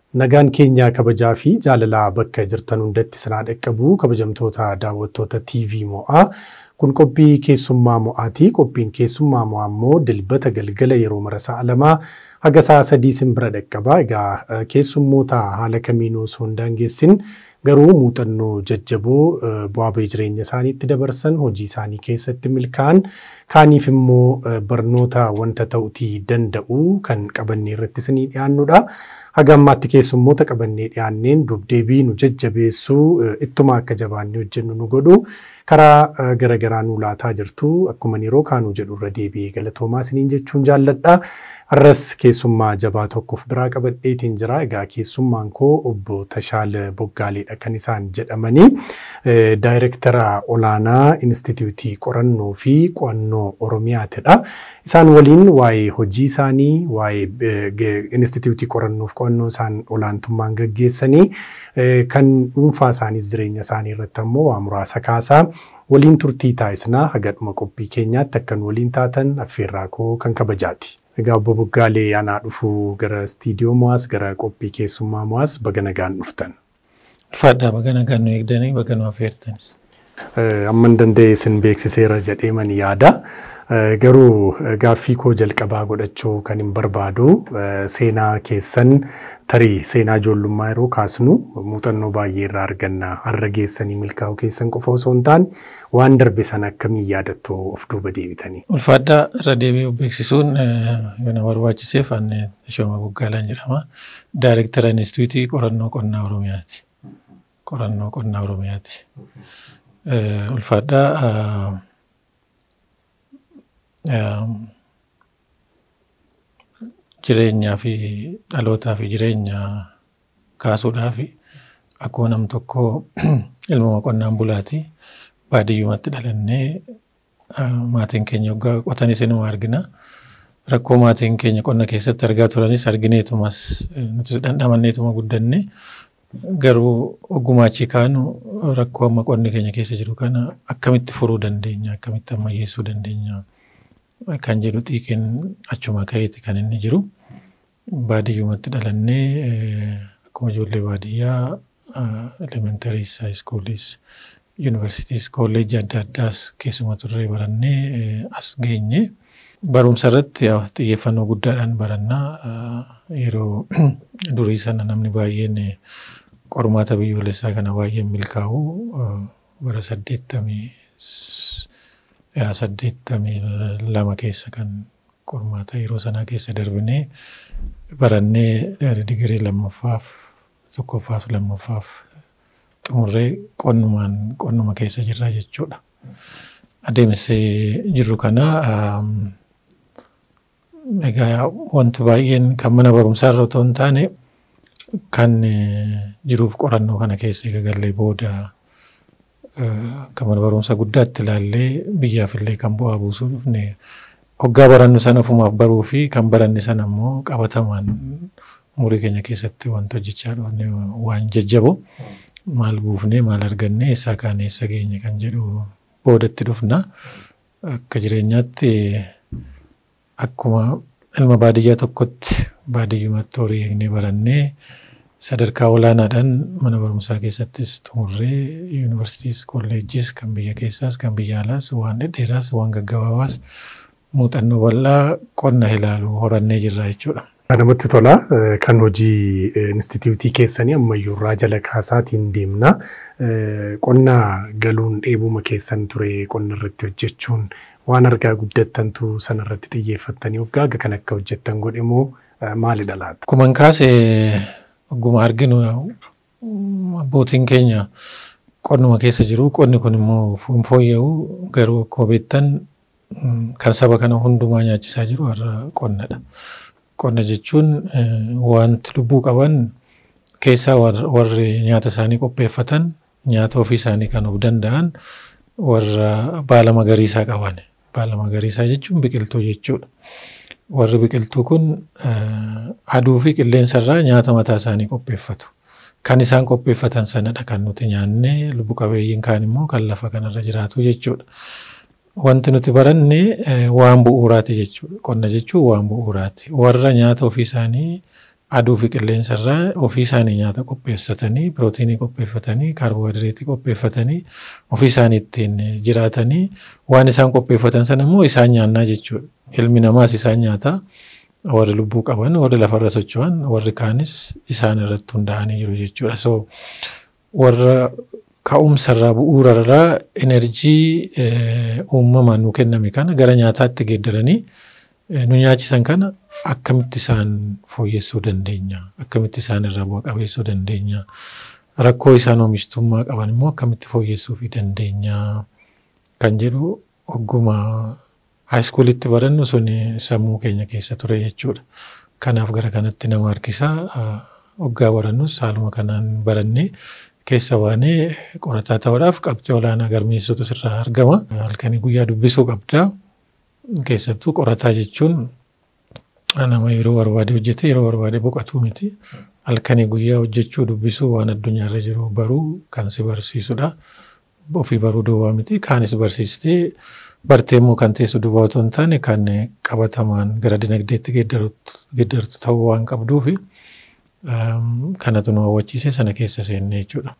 Nagaan keenya kabajaa fi jaalalaa bakka jirtan hundatti sinaa dhaqqabu kabajamtoota daawwattoota TV mo'aa. Kun qophii keessummaa mo'aati. Qophiin keessummaa mo'aa immoo dilbata galgala yeroo mara sa'a lamaa haga sa'a sadii sin bira dhaqqaba. Egaa keessummoota haala kamiinuu osoo hin daangessin garuu muuxannoo jajjaboo bu'aa bahii jireenya isaaniitti dabarsan hojii isaanii keessatti milkaa'an kaaniif immoo barnoota wanta ta'utii danda'u kan qabannee irratti isinii dhiyaannudha. Haga ammaatti keessummoota qabannee dhiyaanneen dubdeebii nu jajjabeessuu ittuma akka jabaannee hojjennu nu godhu karaa garaagaraa nu laataa jirtu akkuma yeroo kaanuu jedhu irra deebi'ee galatoomaa isiniin jechuun jaalladha. Har'as keessummaa jabaa tokkoof biraa qabadheetiin jira. Egaa keessummaan koo obbo Tashaal Boggaaleedha kan isaan jedhamanii. Daayirektara olaanaa Inistitiyuutii Qorannoo fi Qo'annoo Oromiyaatidha. Isaan waliin waa'ee hojii isaanii, waa'ee Inistitiyuutii Qorannoo fi Qo'annoo isaan olaantummaan gaggeessanii kan dhuunfaa isaaniis jireenya isaanii irratti ammoo waa muraasa kaasaa waliin turtii taasisnaa hagadhuma qophii keenyaatti akkan waliin taatan affeerraa koo kan kabajaati. Egaa obbo Boggaalee anaa dhufuu gara istiidiyoo mo'aas gara qophii keessummaa mo'aas baga nagaan dhuftan. Ulfaadhaa baga nagaan nu eegdanii baga nu affeertanis. Amman danda'e isin beeksiseera jedhee man yaada. Garuu gaaffii koo jalqabaa godhachuu kan hin barbaadu seenaa keessan tarii seenaa ijoollummaa yeroo kaasnu muuxannoo baay'ee irraa arganna. Har'a geessanii milkaa'uu keessan qofa osoo hin taane waan darbe sana akkamiin yaadattu of duuba deebitanii. Ulfaadhaa irra deebi'uu beeksisuun yoo na barbaachiseef ani Tashooma Boggaalaan jedhama. Daayirektara Inistituutii Qorannoo Qonnaa Oromiyaati. Qorannoo Qonnaa Oromiyaati. Ulfaadhaa jireenyaa fi dhalootaa fi jireenya kaasuudhaa fi akkuma nam tokko ilma qonnaan bulaati baadiyyumatti dhalannee maatiin keenya waggaa qotanis inuma argina. Rakkoo maatiin keenya qonna keessatti argaa turanis argineetumas nutis dhandhamanneetuma guddanne garuu ogummaa achi kaanu rakkoo amma qonni keenya keessa jiru kana akkamitti furuu dandeenya akkamitti ammayyeessuu dandeenya. kan jedhu xiiqiin achuma ka'eeti kan inni jiru. Baadiyyumatti dhalannee akkuma ijoollee baadiyyaa elementaries, high schoolis, universities, kolleejii adda addaas keessuma turree barannee as geenye. Barumsa irratti xiyyeeffannoo guddaadhaan barannaa yeroo durii sana namni baay'een qormaata biyyoolessaa kana baay'een milkaa'u bara saddeettamii saddeettamii lama keessa kan qormaata yeroo sanaa keessa darbinee barannee digirii lammaffaaf tokkoffaaf lammaffaaf xumurree qonnumaan qonnuma keessa jirra jechuudha. Adeemsee jirru kana egaa wanti baay'een kan mana barumsaa irra otoo hin taane kan jiruuf qorannoo kana keessa eegalee booda akka mana barumsa guddaatti ilaallee biyyaafillee kan bu'aa buusuu dhufne hoggaa barannu sana ofumaaf baruu fi kan baranne sana immoo qabatamaan umurii keenya keessatti wanta hojjechaa dhufne waan jajjaboo maal buufnee maal arganne eessaa kaane eessa geenye kan jedhu boodatti dhufna. Akka jireenyaatti akkuma ilma baadiyyaa tokkotti baadiyyumatti horii eegnee barannee sadarkaa olaanaadhaan mana barumsaa keessattis xumurree yuunivarsiitiis kolleejjiis kan biyya keessaas kan biyya alaas waan dhedheeraas waan gaggabaabaas muuxannoo bal'aa qonna ilaalu horannee jirra jechuudha. Namatti tola. Kan hojii inistitiyuutii keessanii ammayyuurraa jala kaasaatiin deemna. Qonna galuun dheebuma keessan ture qonna irratti hojjechuun waan argaa guddattantu sana irratti xiyyeeffattanii waggaa kan akka hojjettan godhe moo maalidha laata? Akkuma kaasee Ogguma arginu abbootiin keenya qonnuma keessa jiru. Qonni kun immoo hin fooyya'u garuu akkuma beektan kan saba kana hundumaa nyaachisaa jiru har'a qonnadha. Qonna jechuun wanti lubbuu qaban keessaa warri nyaata isaanii qopheeffatan nyaata ofii isaanii kan of danda'an warra baala magariisaa qaban. Baala magariisaa jechuun biqiltuu jechuudha. warri biqiltuu kun aduu fi qilleensa irraa nyaata mataa isaanii qopheeffatu. Kan isaan qopheeffatan sanadha kan nuti nyaannee lubbu qabeeyyiin kaan immoo kan lafa kanarra jiraatu jechuudha. Wanti nuti baranne waan bu'uuraati jechuudha. Qonna jechuun waan bu'uuraati. Warra nyaata ofii isaanii aduu fi qilleensa irraa ofii isaanii nyaata qopheessatanii pirootiinii qopheeffatanii kaarboohayidireetii qopheeffatanii ofii isaanii ittiin jiraatanii waan isaan qopheeffatan sana immoo isaan nyaannaa jechuudha. Ilmi namaas isaan nyaataa warri lubbuu qaban warri lafarra socho'an warri kaanis isaan irratti hundaa'anii jiru jechuudha. So warra ka'umsarraa bu'uurarraa enerjii uumamaan nu kenname kana gara nyaataatti geeddaranii nu nyaachisan kana akkamitti isaan fooyyessuu dandeenya akkamitti isaan irraa bu'a qabeessuu dandeenya rakkoo isaan oomishtummaa qaban immoo akkamitti fooyyessuu fi dandeenya kan jedhu ogguma haayiskuulitti barannu sun sammuu keenya keessa ture jechuudha. Kanaaf gara kanatti nama harkisaa waggaa barannus haaluma kanaan barannee keessa baanee qorataa ta'uudhaaf qabxii olaanaa galmeessuutu sirraa argama. Halkanii guyyaa dubbisuu qabdaa. Keessattuu qorataa jechuun nama yeroo barbaade hojjete yeroo barbaade boqotuu miti. Halkanii guyyaa hojjechuu dubbisuu waan addunyaarra jiru baruu kan si barsiisudha. Ofii baruu duwwaa miti. Kaanis barsiistee bartee immoo kan teessu duwwaa otoo hin taane kan qabatamaan gara dinagdeetti geeddartu ta'uu waan qabduufi. kanatu nu hawwachiise sana keessa seenne jechuudha.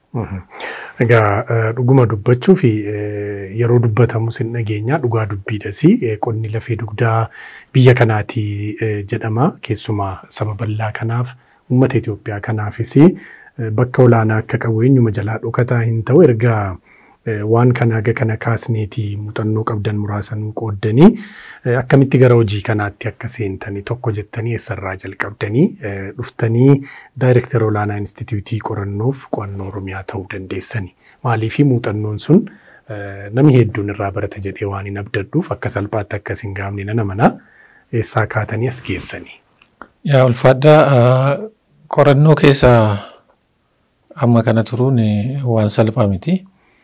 Egaa dhuguma dubbachuu fi yeroo dubbatamu sin dhageenya dhugaa dubbiidhas qonni lafee dugdaa biyya kanaati jedhama keessumaa saba bal'aa kanaaf uummata Itoophiyaa kanaafis bakka olaanaa akka qabu eenyuma jalaa dhokataa hin ta'u erga waan kana haga kana kaasneeti muuxannoo qabdan muraasanuu qooddanii akkamitti gara hojii kanaatti akka seentanii tokko jettanii eessarraa jalqabdanii dhuftanii daayirektara olaanaa instituutii qorannoof qo'annoo oromiyaa ta'uu dandeessanii maaliif muuxannoon sun namni hedduun irraa barata jedhee waan hin abdadhuuf akka salphaatti akkas hin gaafne nana mana eessaa kaatanii as geessanii. Yaa ulfaadhaa qorannoo keessa amma kana turuun waan salphaa miti.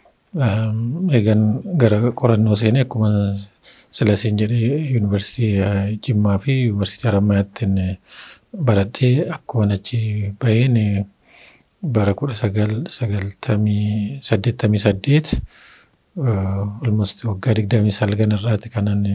eegan gara qorannoo seenee akkuma silasiin jedhee yuunivarsiitii Jimmaa fi yuunivarsiitii Harammayaattiin baradhee akkuma achi baheen bara kudha sagal sagaltamii saddeettamii saddeet almost waggaa digdamii salgan irraati kanan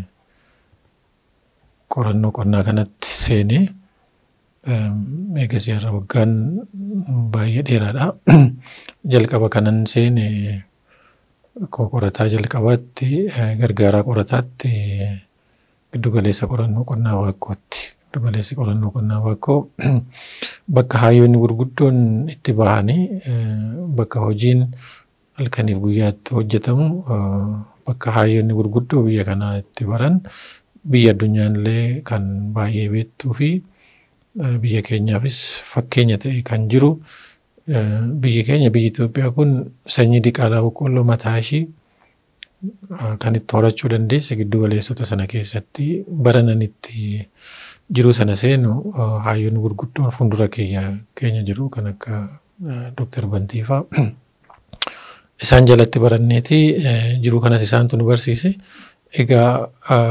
qorannoo qonnaa kanatti seenee eegasii har'a waggaan baay'ee dheeraadha. Jalqaba kanan seene qorataa jalqabaatti gargaaraa qorataatti giddugaleessa qorannoo qonnaa waaqqootti. Giddugaleessi qorannoo qonnaa waaqqoo bakka hayyoonni gurguddoon itti bahanii bakka hojiin halkaniif guyyaatti hojjetamu bakka hayyoonni gurguddoo biyya kanaa itti baran biyya addunyaan illee kan baay'ee beektuu fi biyya keenyaafis fakkeenya ta'e kan jiru biyyi keenya biyyi Itoophiyaa kun sanyii diqaalaa boqqolloo mataa ishii kan itti horachuu dandeesse giddu galeessota sana keessatti baranan itti jiru sana seenu hayyoonni gurguddoon fuuldura keenya jiru kan akka Dooktar Bantiifaa isaan jalatti baranneeti jiru kanas isaantu nu barsiise. Egaa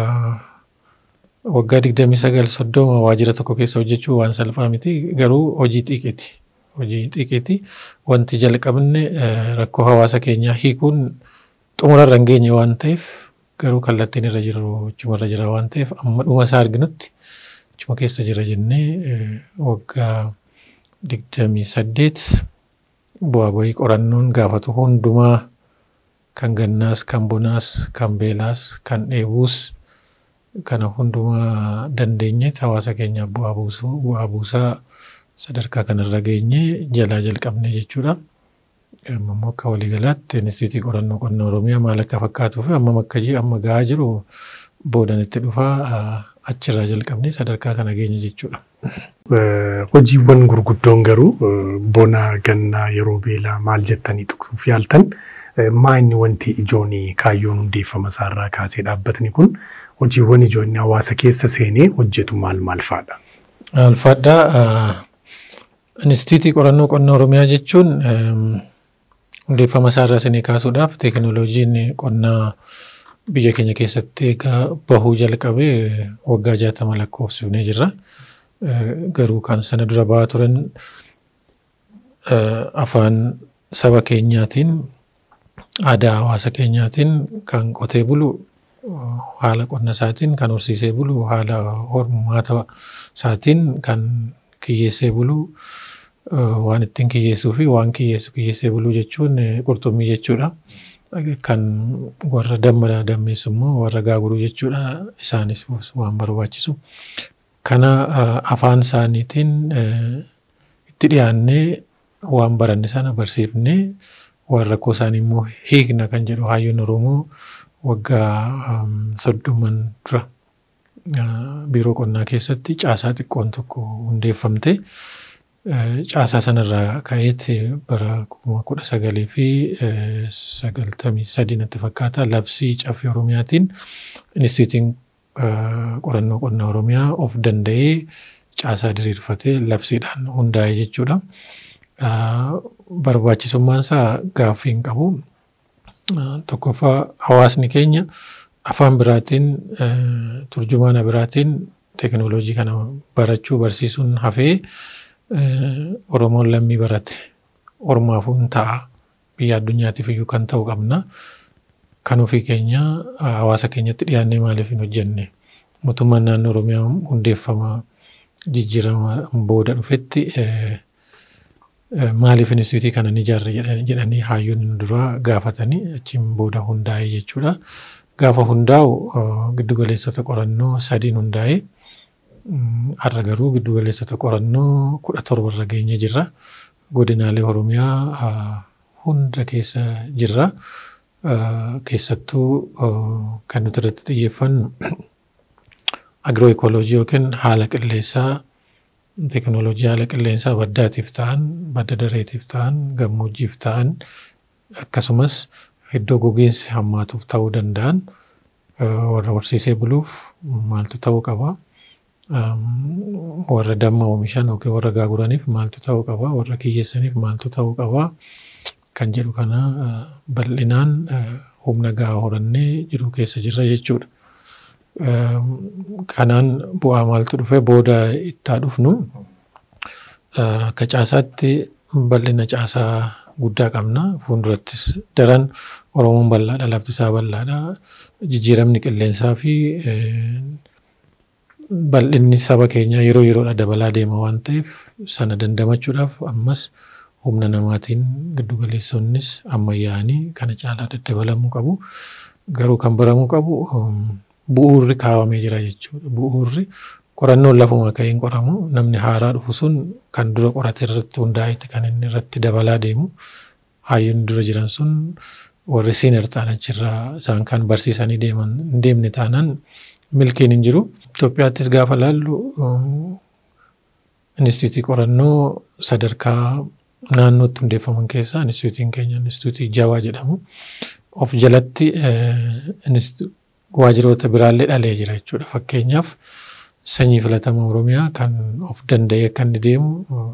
waggaa digdamii sagal soddoma waajjira tokko keessa hojjechuu waan salphaa miti garuu hojii xiqqeeti. Hojii xiqqeeti wanti jalqabne rakkoo hawaasa keenyaa hiikuun xumurarra hin geenye waan ta'eef garuu kallattiin irra jiru achumarra jira waan ta'eef amma dhuma isaa arginutti achuma keessa jira jennee waggaa digdamii saddeet bu'aa bahii qorannoon gaafatu hundumaa kan gannaas kan bonaas kan beelaas kan dheebuus kana hundumaa dandeenye hawaasa keenyaaf bu'aa buusuu bu'aa buusaa sadarkaa kanarra geenye jalaa jalqabne jechuudha. Ammoo akka waliigalaatti Inistituutii Qorannoo Qonnaa Oromiyaa maal akka fakkaatuu fi amma akka amma gahaa jiru boodan itti dhufaa achirraa jalqabnee sadarkaa kana geenye jechuudha. Hojiiwwan gurguddoon garuu bona gannaa yeroo beelaa maal jettanii tuquuf yaaltan maa inni wanti ijoon kaayyoon hundeeffama isaarraa kaasee dhaabbatni kun hojiiwwan ijoonni hawaasa keessa seenee hojjetu maal maal fa'aadha? Alfaadhaa Inistituutii Qorannoo Qonnaa Oromiyaa jechuun hundeeffama isaarraa isinii kaasuudhaaf teekinooloojiin qonnaa biyya keenya keessatti egaa bahuu jalqabee waggaa jaatama lakkoofsifnee jirra. Garuu kan sana dura bahaa turan afaan saba keenyaatiin aadaa hawaasa keenyaatiin kan qotee bulu haala qonna isaatiin kan horsiisee bulu haala hormaata isaatiin kan kiyyeessee buluu waan ittiin kiyyeessuu fi waan kiyyeessu kiyyeessee buluu jechuun qurxummii jechuudha. Kan warra damma dammeessu immoo warra gaaguruu jechuudha. Isaanis waan barbaachisu. Kana afaan isaaniitiin itti dhiyaannee waan baranne sana barsiifnee waan rakkoo isaanii immoo hiikna kan jedhu hayyoon Oromoo waggaa soddoman dura biiroo qonnaa keessatti caasaa xiqqoon tokko hundeeffamte. Caasaa sanarraa ka'eetti bara kuma kudha sagalii fi sagaltamii sadii natti fakkaata labsii caffee Oromiyaatiin Inistituutiin qorannoo qonnaa Oromiyaa of danda'ee caasaa diriirfatee labsiidhaan hundaa'e jechuudha. Barbaachisummaan isaa gaaffii hin qabu. Tokkoffaa hawaasni keenya afaan biraatiin turjumaana biraatiin teekinooloojii kana barachuu barsiisuun hafee Oromoon lammii barate ormaafuu hin ta'a biyya addunyaatiif iyyuu kan ta'u qabna. Kan ofii keenya hawaasa keenyatti dhiyaannee maaliif hin hojjenne mootummaan naannoo Oromiyaa hundeeffama jijjiirama booda dhufetti maaliif inistituutii kana ni ijaarre jedhanii hayyoonni duraa gaafatanii achiin booda hundaa'e jechuudha. Gaafa hundaa'u giddugaleessota qorannoo sadiin hundaa'e har'a garuu giddugaleessota qorannoo kudha torba irra geenye jirra. Godinaalee Oromiyaa hunda keessa jirra. Keessattuu kan nuti irratti xiyyeeffannu agiroo ekooloojii yookiin haala qilleensaa teekinooloojii haala qilleensaa baddaatiif ta'an, badda dareetiif ta'an, gammoojjiif ta'an akkasumas iddoo gogiinsi hammaatuuf ta'uu danda'an warra horsiisee buluuf maaltu ta'uu qaba. Warra damma oomishan yookiin warra gaaguraniif maaltu ta'uu qaba. Warra kiyyeessaniif maaltu ta'uu qaba. Kan jedhu kana bal'inaan humna gahaa horannee jiru keessa jirra jechuudha. Kanaan bu'aa maaltu dhufe booda itti dhufnu akka caasaatti bal'ina caasaa guddaa qabna. Fuuldurattis daran Oromoon bal'aadha, lafti isaa bal'aadha. Jijjiiramni qilleensaa fi bal'inni saba keenyaa yeroo yeroodhaan dabalaa deema waan ta'eef sana dandamachuudhaaf ammas humna namaatiin giddugaleessonnis ammayyaa'anii kana caalaa daddabalamuu qabu. Garuu kan baramuu qabu bu'uurri kaawamee jira jechuudha. Bu'uurri qorannoon lafuma ka'een qoramu namni haaraa dhufu sun kan dura qorate irratti hundaa'etti kan inni irratti dabalaa deemu. Hayyoonni dura jiran sun warri seener ta'an achirraa isaan kan barsiisanii deeman hin deemne taanaan milkiin hin jiru. Itoophiyaattis gaafa laallu inistituutii qorannoo sadarkaa naannootti hundeeffaman keessaa inistituutiin keenya inistituutii jawaa jedhamu of jalatti waajiroota biraallee dhalee jira jechuudha. Fakkeenyaaf sanyii filatama Oromiyaa kan of danda'ee akka inni deemu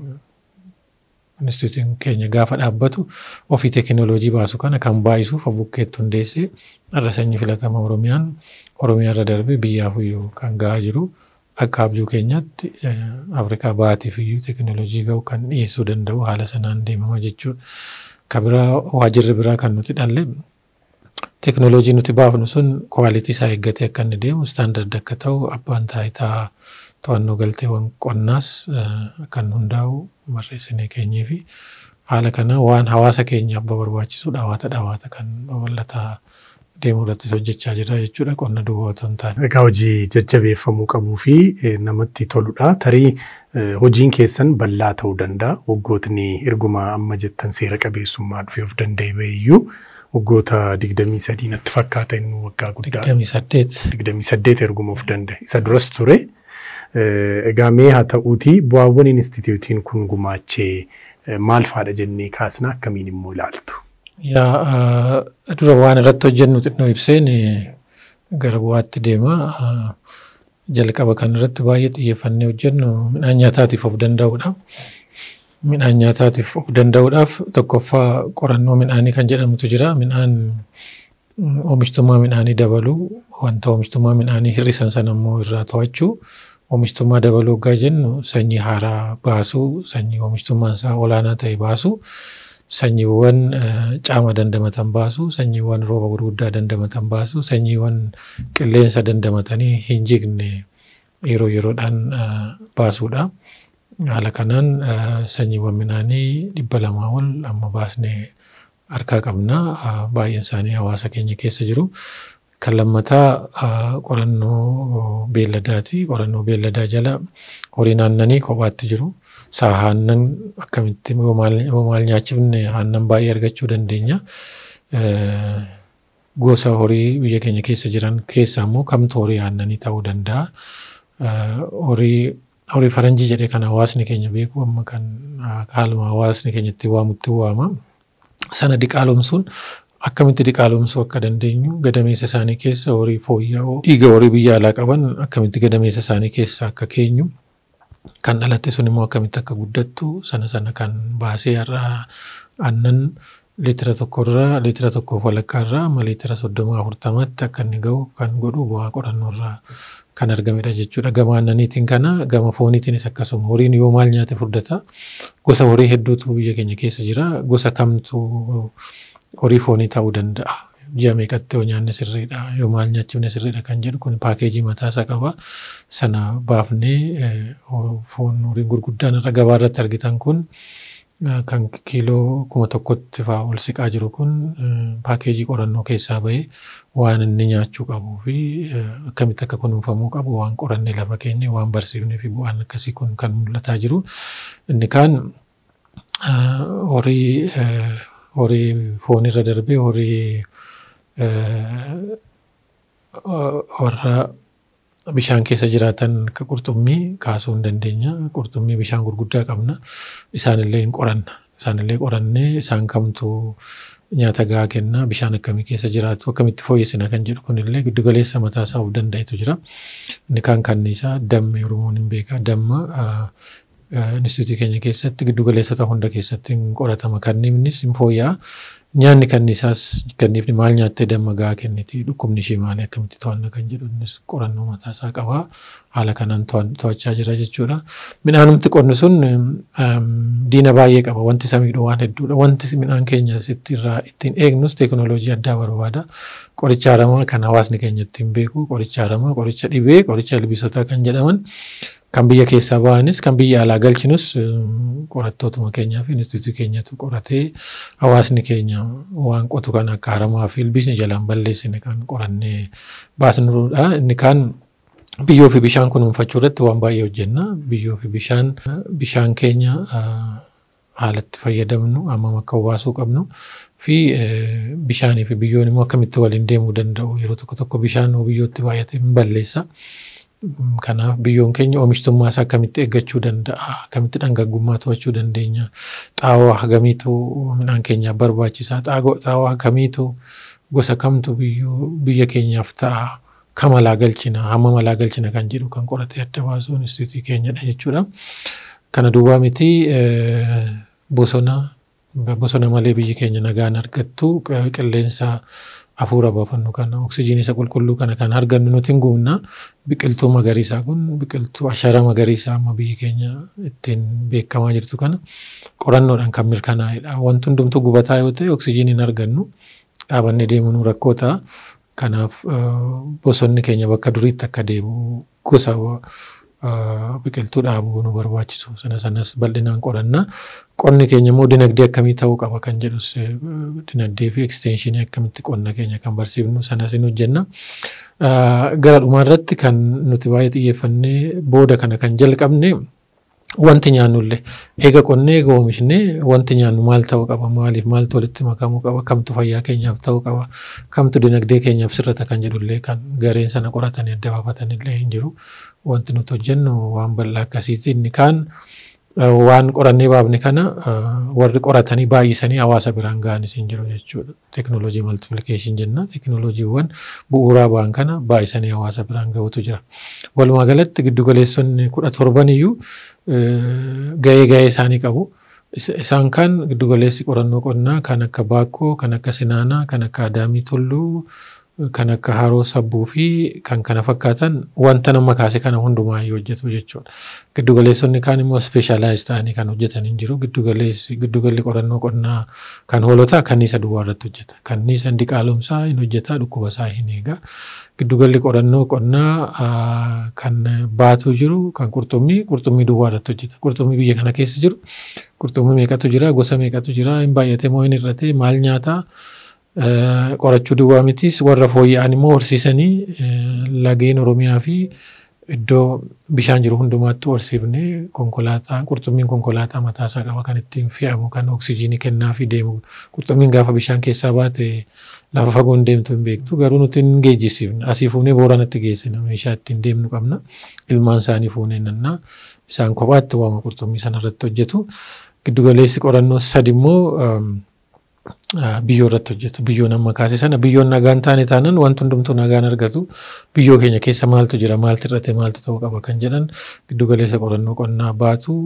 inistituutiin keenya gaafa dhaabbatu ofii teekinooloojii baasu kana kan baay'isuuf bukkeetti hundeessee irra sanyii filatama Oromiyaan Oromiyaa irra darbee biyyaaf iyyuu kan gahaa jiru. Akka abjuu keenyaatti Afrikaa baatiif iyyuu teekinooloojii ga'u kan dhiyeessuu danda'u haala sanaan deemama jechuudha. Kan biraa waajirri biraa kan nuti dhalle teekinooloojii nuti baafnu sun kwaalitii isaa eeggatee akka inni deemu istaandardi akka ta'u abbaan taayitaa to'annoo galteewwan qonnaas kan hundaa'u barreessinee keenyee fi haala kana waan hawaasa keenyaaf barbaachisu dhawaata dhawaata kan babal'ataa deemuu irrattis hojjechaa jira jechuudha qonna duwwaa otoo hin taane. Egaa hojii jajjabeeffamuu qabuu fi namatti toludha. Tarii hojiin keessan bal'aa ta'uu danda'a. Waggootni erguma amma jettan seera qabeessummaa dhufee of danda'e bahiyyuu waggoota digdamii sadii natti fakkaata inni waggaa guddaa. Digdamii saddeet. Digdamii saddeet erguma of danda'e. Isa duras ture. Egaa mee haa ta'uuti bu'aawwan inistituutiin kun gumaachee maal faadha jennee kaasna akkamiin immoo ilaaltu? Yaa dura waan irratti hojjennu xinnoo ibseen gara bu'aatti deema. Jalqaba kan irratti baay'ee xiyyeeffannee hojjennu midhaan nyaataatiif of danda'uudha. Midhaan nyaataatiif of danda'uudhaaf tokkoffaa qorannoo midhaanii kan jedhamutu jira. Midhaan oomishtummaa midhaanii dabaluu wanta oomishtummaa midhaanii hir'isan sana immoo irraa to'achuu oomishtummaa dabaluu hoggaa jennu sanyii haaraa baasuu sanyii oomishtummaan isaa olaanaa ta'e baasuu. sanyiiwwan caama dandamatan baasu, sanyiiwwan rooba gurguddaa dandamatan baasu, sanyiiwwan qilleensa dandamatanii hin jigne yeroo yeroodhaan baasuudha. Haala kanaan sanyiiwwan midhaanii dhibba lamaa ol amma baasnee harkaa qabna. Baay'een isaanii hawaasa keenya keessa jiru. Kan lammataa qorannoo beelladaati. Qorannoo beelladaa jala horiin aannanii kophaatti jiru. Saa aannan akkamitti yoo maal nyaachifne aannan baay'ee argachuu dandeenya. Gosa horii biyya keenya keessa jiran keessaa immoo kamtu horii aannanii ta'uu danda'a. Horii horii faranjii jedhee kan hawaasni keenya beeku amma kan haaluma hawaasni keenya itti waamutti waama. Sana diqaalomsuun akkamitti diqaalomsuu akka dandeenyu gadameessa isaanii keessa horii fooyya'oo dhiiga horii biyya alaa qaban akkamitti gadameessa isaanii keessa akka keenyu kan dhalatte sun immoo akkamitti akka guddattu sana sana kan baasee har'a aannan liitira tokkorraa liitira tokkoof walakkaarraa amma liitira soddoma afurtamatti akka inni ga'u kan godhu bu'aa qorannoorraa kan argamedha jechuudha. Gama aannaniitiin kana gama fooniitiinis akkasuma horiin yoo maal nyaate furdata. Gosa horii hedduutu biyya keenya keessa jira. Gosa kamtu horii foonii ta'uu danda'a. Ji'a meeqatti yoo nyaanne sirriidha yoo maal nyaachifne sirriidha kan jedhu kun paakeejii mataasaa qaba. Sana baafnee foon horiin gurguddaan irra gabaa irratti argitan kun kan kiiloo kuma tokkotti fa'aa ol siqaa jiru kun paakeejii qorannoo keessaa bahee waan inni nyaachuu qabuu fi akkamitti akka kunuunfamuu qabu waan qorannee lafa keenya waan barsiifnee fi bu'aan akkasii kun kan mul'ataa jiru. Inni kaan horii horii foonirra darbee horii warra bishaan keessa jiraatan akka qurxummii kaasuu hin dandeenya. Qurxummii bishaan gurguddaa qabna. Isaanillee hin qoranna. Isaanillee qorannee isaan kamtu nyaata gahaa kenna bishaan akkamii keessa jiraatu akkamitti fooyyessina kan jedhu kunillee giddu galeessa mataa isaa of danda'etu jira. Inni kaan kanniisaa damma Oromoon hin beeka. Damma instituutii keenya keessatti giddu galeessota hunda keessatti hin qoratama. Kanniifnis hin fooyya'a. Nyaanni kanniisaas kanniifni maal nyaattee damma gahaa kenniti dhukkubni ishee maali akkamitti to'anna kan jedhu innis qorannoo mataa isaa qaba. Haala kanaan to'achaa jira jechuudha. Midhaanumti qonni sun diina baay'ee qaba. Wanti isa miidhu waan hedduudha. Wanti midhaan keenya irraa ittiin eegnus teekinooloojii addaa barbaada. Qoricha aramaa kan hawaasni keenya ittiin beeku qoricha aramaa, qoricha dhibee, qoricha ilbiisotaa kan jedhaman kan biyya keessaa ba'anis kan biyya alaa galchinus qorattootuma keenyaa fi instituutii keenyatu qoratee hawaasni keenya waan qotu kan akka aramaa fi ilbiisni jalaan balleessine kan qorannee baasnudha. Inni kaan biyyoo fi bishaan kunuunfachuu irratti waan baay'ee hojjenna. Biyyoo fi bishaan bishaan keenya haalatti fayyadamnu hammam akka baasuu qabnu fi bishaanii fi biyyoon immoo akkamitti waliin deemuu danda'u yeroo tokko tokko bishaan biyyootti baay'ate hin balleessa. Kanaaf biyyoon keenya oomishtummaa isaa akkamitti eeggachuu danda'a? Akkamitti dhangaggummaa to'achuu dandeenya? Xaawoo hagamiitu midhaan keenyaaf barbaachisaa? Xaawoo hagamiitu gosa kamtu biyya keenyaaf ta'a? Kam alaa galchina? Hammam alaa galchina kan jedhu kan qoratee adda baasuun instituutii keenyadha jechuudha. Kana duwwaa miti bosona bosona malee biyyi keenya nagaan argattu qilleensa hafuura baafannu kana oksijiinii isa qulqulluu kana kan argannu nuti hin guunna biqiltuu magariisaa kun biqiltuu ashara magariisaa amma biyyi keenya ittiin beekamaa jirtu kana qorannoodhaan kan mirkanaa'edha. Wanti hundumtuu gubataa yoo ta'e oksijiinii hin argannu dhaabannee deemuun rakkoo ta'a. Kanaaf bosonni keenya bakka duriitti akka deebi'u gosa biqiltuu dhaabuu nu barbaachisu sana sanas bal'inaan qoranna. Qonni keenya immoo dinagdee akkamii ta'uu qaba kan jedhus dinagdee fi ekstenshinii akkamitti qonna keenya kan barsiifnu sanas hin hojjenna. Gara dhumaarratti kan nuti baay'ee xiyyeeffannee booda kana kan jalqabne wanti nyaannullee eega qonnee eega oomishne wanti nyaannu maal ta'uu qaba maaliif maaltu walitti makamuu qaba kamtu fayyaa keenyaaf ta'uu qaba kamtu dinagdee keenyaaf sirrata kan jedhullee kan gareen sana qoratanii adda baafatanillee hin jiru wanti nuti hojjennu waan bal'aa akkasiiti inni kaan waan qorannee baafne kana warri qoratanii baay'isanii hawaasa biraan ga'anis hin jiru jechuudha. Teekinooloojii maltiplikeeshin jenna. Teekinooloojiiwwan bu'uuraa ba'an kana baay'isanii hawaasa biraan ga'utu jira. Walumaa galatti giddugaleessonni kudha torban iyyuu ga'ee ga'ee isaanii qabu. Isaan kan giddugaleessi qorannoo qonnaa kan akka Baakkoo, kan akka Sinaanaa, kan akka Adaamii Tulluu, kan akka haroo sabbuu fi kan kana fakkaatan wanta nama kaase kana hundumaa hojjetu jechuudha. Giddugaleessonni kaan immoo speeshaalaayiz ta'anii kan hojjetan hin jiru. Giddugalli qorannoo qonnaa kan hoolotaa kanniisa duwwaa irratti hojjeta. Kanniisa diqaalomsaa hin hojjeta dhukkuba isaa hin eega. Giddugalli qorannoo qonnaa kan baatu jiru kan qurxummii qurxummii duwwaa irratti hojjeta. Qurxummii biyya kana keessa jiru qurxummii meeqatu jira gosa meeqatu jira hin baay'ate moo hin hir'ate maal nyaataa qorachuu duwwaa mitis warra fooyya'an immoo horsiisanii lageen Oromiyaa fi iddoo bishaan jiru hundumaatti horsiifnee konkolaataa qurxummiin konkolaataa mataasaa qaba kan ittiin fe'amu kan oksijiinii kennaa fi deemu qurxummiin gaafa bishaan keessaa baate lafa fagoon deemtu hin beektu garuu nuti hin geejjisiifne asii fuunee booranatti geessina meeshaa ittiin deemnu qabna ilmaan isaanii fuunee nannaa isaan kophaatti waama qurxummii sanarratti hojjetu giddugaleessi qorannoo sadi immoo biyyoo irratti hojjetu. Biyyoon amma kaase sana biyyoon nagaan taane taanan wanti hundumtuu nagaan argatu biyyoo keenya keessa maaltu jira maaltu irratti maaltu ta'uu qaba kan jedhan giddugaleessa qorannoo qonnaa baatu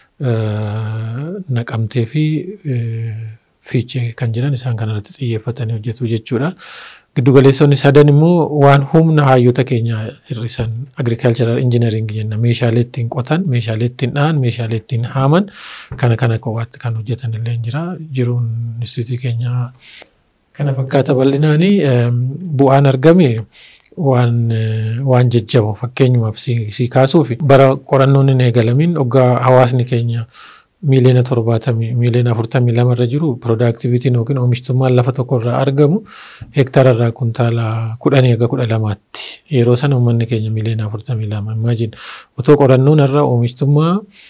naqamtee fi fiichee kan jedhan isaan kanarratti xiyyeeffatanii hojjetu jechuudha. Giddugaleessonni sadan immoo waan humna hayyoota keenya hir'isan agricultural engineering jenna meeshaalee ittiin qotan meeshaalee ittiin dhahan meeshaalee ittiin haaman kana kana kophaatti kan hojjetan illee jira jiruun instituutii keenya kana fakkaata bal'inaanii bu'aan argame waan waan jajjaboo fakkeenyumaaf si kaasuuf bara qorannoon hin eegalamin hoggaa hawaasni keenya miiliyoona torbaatamii miiliyoona afurtamii lama irra jiru piroodaaktivitiin yookiin oomishtummaan lafa tokko irraa argamu hektaara irraa kuntaala kudhanii hanga kudha lamaatti yeroo sana uummanni keenya miiliyoona afurtamii lama imaajin otoo qorannoon irraa oomishtummaa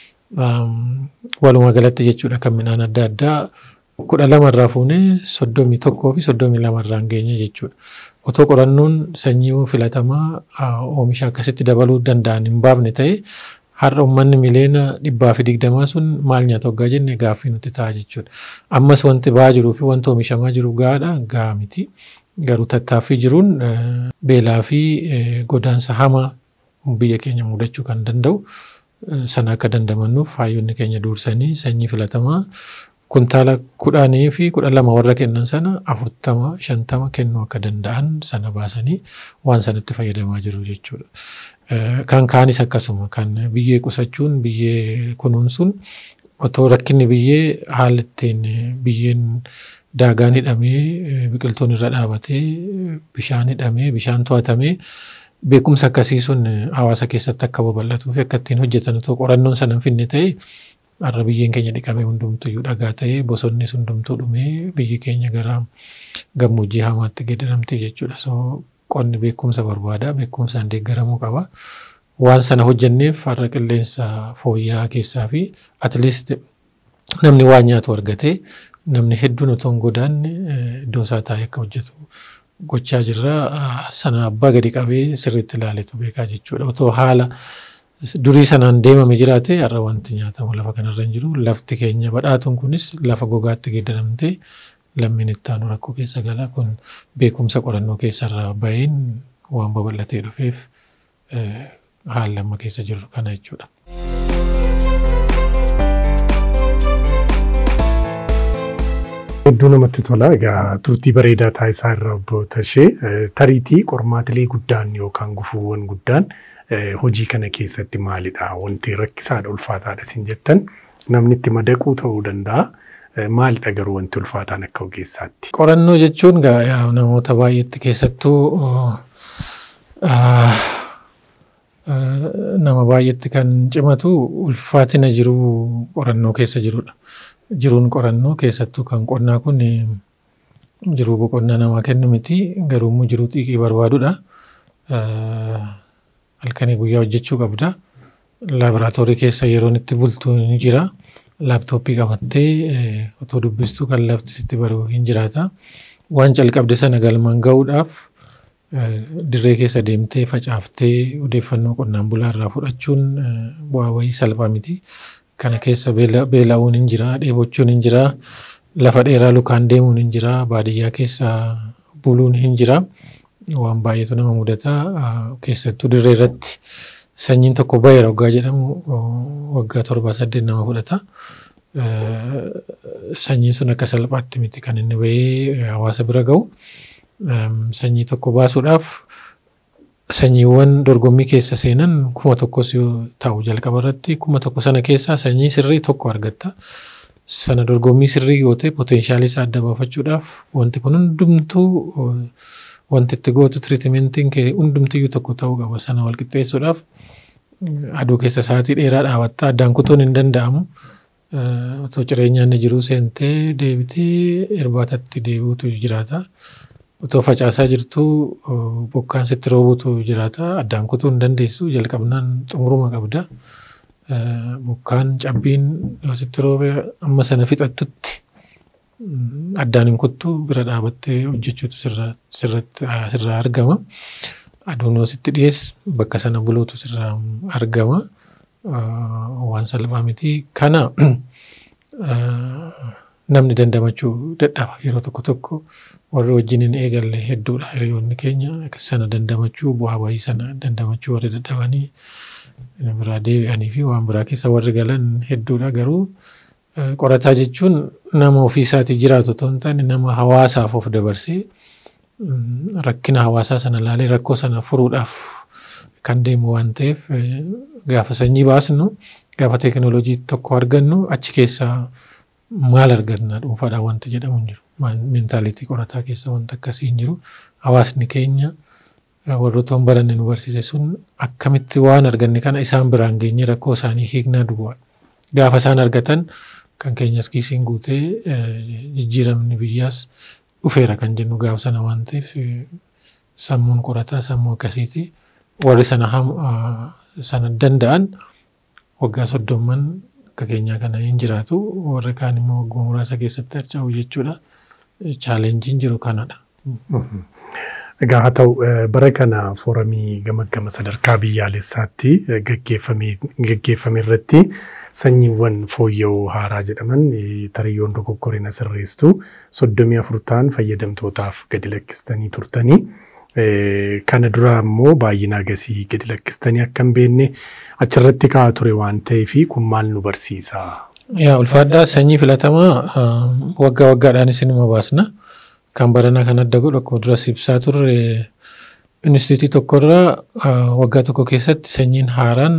walumaa galatti jechuudha kan midhaan adda addaa kudha lama irraa fuunee soddomii tokkoo fi soddomii lama irraa geenye jechuudha. Otoo qorannoon sanyii filatamaa oomisha akkasitti dabaluu danda'an hin baafne ta'e har'a uummanni miliyoona dhibbaa fi digdamaa sun maal nyaata hoggaa jenne gaaffii nuti ta'a jechuudha. Ammas wanti ba'aa jiruu fi wanti oomishamaa jiru gahaadha gahaa miti. Garuu tattaaffii jiruun beelaa fi godaansa hamaa biyya keenya mudachuu kan danda'u sana akka dandamannuuf hayyoonni keenya dursanii sanyii filatamaa kuntaala kudhanii fi kudha lama warra kennan sana afurtama shantama kennuu akka danda'an sana baasanii waan sanatti fayyadamaa jiru jechuudha. Kan kaanis akkasuma kan biyyee qusachuun biyyee kunuunsuun otoo rakkinni biyyee haala ittiin biyyeen daagaan hidhamee biqiltuun irra dhaabatee bishaan hidhamee bishaan to'atamee beekumsa akkasii sun hawaasa keessatti akka babal'atuu fi akka ittiin hojjetan otoo qorannoon sana hin finne ta'e har'a biyyeen keenya dhiqamee hundumtuyyuu dhagaa ta'ee bosonnis hundumtuu dhumee biyyi keenya gara gammoojjii hamaatti geeddaramte jechuudha. So qonni beekumsa barbaada beekumsaan deeggaramuu qaba. Waan sana hojjenneef har'a qilleensa fooyya'aa keessaa fi atleast namni waan nyaatu argatee namni hedduun otoo hin godaanne iddoo isaa taa'ee akka hojjetu gochaa jirra. Sana abbaa gadi qabee sirriitti ilaaletu beekaa jechuudha. Otoo haala durii sanaan deemame jiraate har'a wanti nyaatamu lafa kanarra hin jiru. Lafti keenya badhaatuun kunis lafa gogaatti geeddaramtee lammiin itti aanu rakkoo keessa gala. Kun beekumsa qorannoo keessarraa baheen waan babal'atee dhufeef haala amma keessa jirru kana jechuudha. Hedduu namatti tola. Egaa turtii bareedaa taasisaa irra obbo Tashee tariitii qormaatilee guddaan yookaan gufuuwwan guddaan hojii kana keessatti maalidha? Wanti rakkisaadha ulfaataadha isin jettan namni itti madaquu ta'uu danda'a. Maalidha garuu wanti ulfaataan akka ogeessaatti? Qorannoo jechuun namoota baay'eetti keessattuu nama baay'eetti kan cimatu ulfaatina jiruu qorannoo keessa jirudha. Jiruun qorannoo keessattuu kan qonnaa kun jiruu boqonnaa namaa kennu miti garuu immoo jiruu xiiqii barbaadudha. Halkanii guyyaa hojjechuu qabda. Laaboraatoorii keessa yeroon itti bultu ni jira. Laaptooppii qabattee otoo dubbistu kan lafti sitti baru hin jiraata. Waan calqabde sana galmaan gahuudhaaf dirree keessa deemtee facaaftee odeeffannoo qonnaan bulaa irraa fudhachuun bu'aa wayii salphaa miti. Kana keessa beela'uun hin jira, dheebochuun hin jira, lafa dheeraa lukaan deemuun hin jira, baadiyyaa keessa buluun hin jira. Waan baay'eetu nama mudata. Keessattuu dirree irratti sanyiin tokko baheera waggaa jedhamu waggaa torbaa saddeet nama fudhata. Sanyiin sun akka salphaatti miti kan inni bahee hawaasa bira gahu. sanyii tokko baasuudhaaf sanyiiwwan dorgommii keessa seenan kuma tokkos yoo ta'u jalqaba irratti kuma tokko sana keessaa sanyii sirrii tokko argatta. Sana dorgommii sirrii yoo ta'e poteenshaalii isaa adda baafachuudhaaf wanti kun hundumtuu wanti itti gootu tiriitimentiin kee hundumtiyyuu tokko ta'uu qaba. Sana wal qixxeessuudhaaf aduu keessa sa'aatii dheeraa dhaabatta addaan kutuun hin danda'amu. Otoo jireenyaan jiruu seentee deebitee irbaatatti deebi'utu jiraata. Otoo facaasaa jirtuu bokkaan sitti roobutu jiraata. Addaan kutuu hin dandeessu. Jalqabnaan xumuruma qabda. Bokkaan cabbiin yoo sitti roobe amma sana fixattutti addaan hin kuttu bira dhaabattee hojjechuutu sirraa argama. Aduun yoo sitti dhiyees bakka sana buluutu sirraa argama. Waan salphaa miti. Kana namni dandamachuu dadhaba yeroo tokko tokko warri wajjin hin eegalle hedduudha hiriyoonni keenya sana dandamachuu bu'aa bahii sana dandamachuu warri dadhabanii biraa deebi'anii fi waan biraa keessa warri galan hedduudha garuu qorataa jechuun nama ofii isaatii jiraatu otoo hin taane nama hawaasaaf of dabarsee rakkina hawaasaa sana laalee rakkoo sana furuudhaaf kan deemu waan ta'eef gaafa sanyii baasnu gaafa teekinooloojii tokko argannu achi keessaa maal arganna dhuunfaadhaan wanti jedhamu hin jiru. Meentaalitii qorataa keessa wanta akkasii hin jiru. Hawaasni keenya warroota baranne nu barsiise sun akkamitti waan arganne kana isaan biraan geenye rakkoo isaanii hiiknaa duwwaa. Gaafa isaan argatan kan keenyas kiisiin guutee jijjiiramni biyyaas dhufeera kan jennu gaafa sana waan ta'eef sammuun qorataa sammuu akkasiiti. Warri sana sana danda'an waggaa soddomman akka keenyaa kana hin jiraatu warri kaan immoo waggaa muraasa keessatti harca'u jechuudha. Chaalenjiin jiru kanadha. Egaa haa ta'u bara kana fooramii gamaggama sadarkaa biyyaalessaatti gaggeeffame irratti sanyiiwwan fooyya'oo haaraa jedhaman tariyyoon dogoggorina sirreessitu soddomii afur ta'an fayyadamtootaaf gadi lakkistanii turtanii. Kana dura immoo baay'ina agasii gadi lakkistanii akka hin beekne achirratti kaa'aa ture waan ta'eef kun maal nu barsiisa? Yaa ulfaadhaa sanyii filatamaa waggaa waggaadhaan isinuma baasna. Kan baranaa kan adda godhu akkuma duras ibsaa turre instituutii tokkorraa waggaa tokko keessatti sanyiin haaraan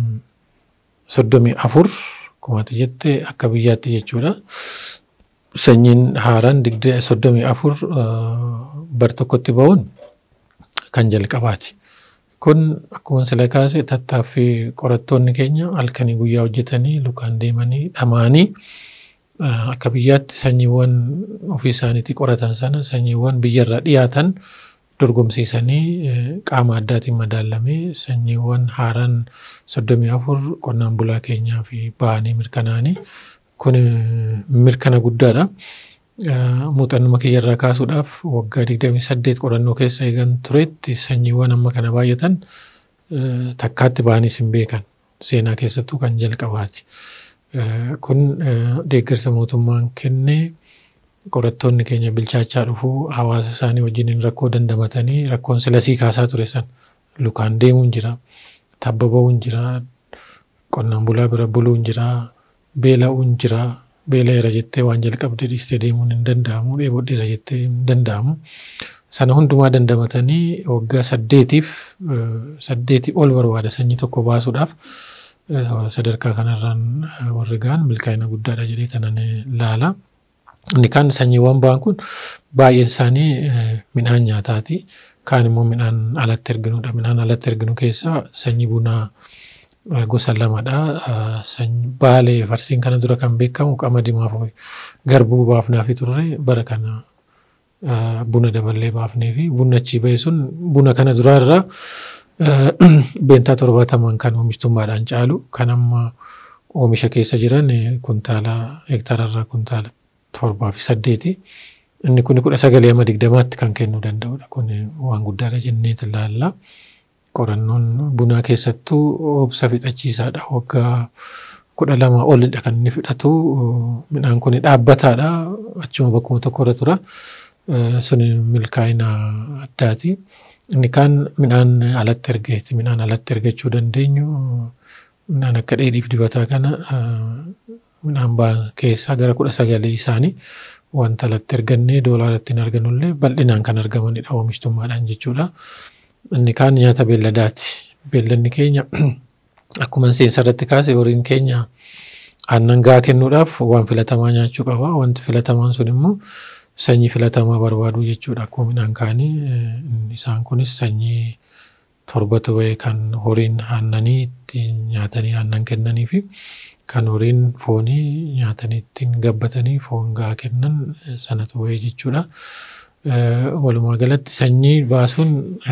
soddomii afur kumaati jette akka biyyaatti jechuudha. Sanyiin haaraan digdee soddomii afur bar tokkotti ba'uun kan jalqabaati. Kun akkuma sila kaase tattaaffii qorattoonni keenya halkanii guyyaa hojjetanii lukaan deemanii dhamaanii akka biyyaatti sanyiiwwan ofii isaaniitii qoratan sana sanyiiwwan biyyarraa dhiyaatan dorgomsiisanii qaama addaatiin madaalamee sanyiiwwan haaraan soddomii afur qonnaan bulaa keenyaa fi ba'anii mirkanaa'anii kun mirkana guddaadha. Muuxannuma kiyyarraa kaasuudhaaf waggaa digdamii saddeet qorannoo keessa eegan turetti sanyiiwwan amma kana baay'atan takkaatti ba'aniis hin beekan seenaa keessattuu kan jalqabaati. Kun deeggarsa mootummaan kennee qorattoonni keenya bilchaachaa dhufuu hawaasa isaanii wajjin rakkoo dandamatanii rakkoon silasii kaasaa ture san lukaan deemuun jira tabba ba'uun jira qonnaan bulaa bira buluun jira beela'uun jira beela'eera jettee waan jalqabde dhiistee deemuun hin danda'amu dheebodheera jettee hin danda'amu. Sana hundumaa dandamatanii waggaa saddeetiif saddeetii ol barbaada sanyii tokko baasuudhaaf sadarkaa kanarraan warri ga'an milkaa'ina guddaadha jedhee tanan laala. Inni kaan sanyiiwwan ba'an kun baay'een isaanii midhaan nyaataati. Kaan immoo midhaan alatti erginudha. Midhaan alatti erginu keessaa sanyii bunaa gosa lamadha. Baalee farsiin kana dura kan beekamu qamadii fi garbuu baafnaa fi turre bara kana buna daballee baafnee fi bunni achii ba'e sun buna kana duraarraa beentaa torbaataman kan oomishtummaadhaan caalu kan amma oomisha keessa jiran kuntaala hektaararraa kuntaala torbaa fi saddeeti. Inni kun kudha sagalee amma digdamaatti kan kennuu danda'udha. Kun waan guddaadha jennee ilaalla. Qorannoon bunaa keessattuu obsa fixachiisaadha. Waggaa kudha lama olidha kan inni fixatu. Midhaan kun dhaabbataadha. Achuma bakkuma tokkorra tura. Sun milkaa'ina addaati. Inni kaan midhaan alatti ergeeti. Midhaan alatti ergachuu dandeenyu midhaan akka dheedhiif dibataa kana midhaan ba'an keessaa gara kudha sagalee isaanii wanta alatti ergannee doolaara ittiin argannullee bal'inaan kan argamanidha oomishtummaadhaan jechuudha. Inni kaan nyaata beelladaati. Beelladni keenya akkuma seensa irratti kaase horiin keenya aannan gahaa kennuudhaaf waan filatamaa nyaachuu qaba. Wanti filatamaan sun immoo sanyii filatamaa barbaadu jechuudha. Akkuma midhaan kaanii isaan kunis sanyii torbatu bahee kan horiin aannanii ittiin nyaatanii aannan kennanii fi kan horiin foonii nyaatanii ittiin gabbatanii foon gahaa kennan sanatu bahee jechuudha. Walumaa galatti sanyii baasuun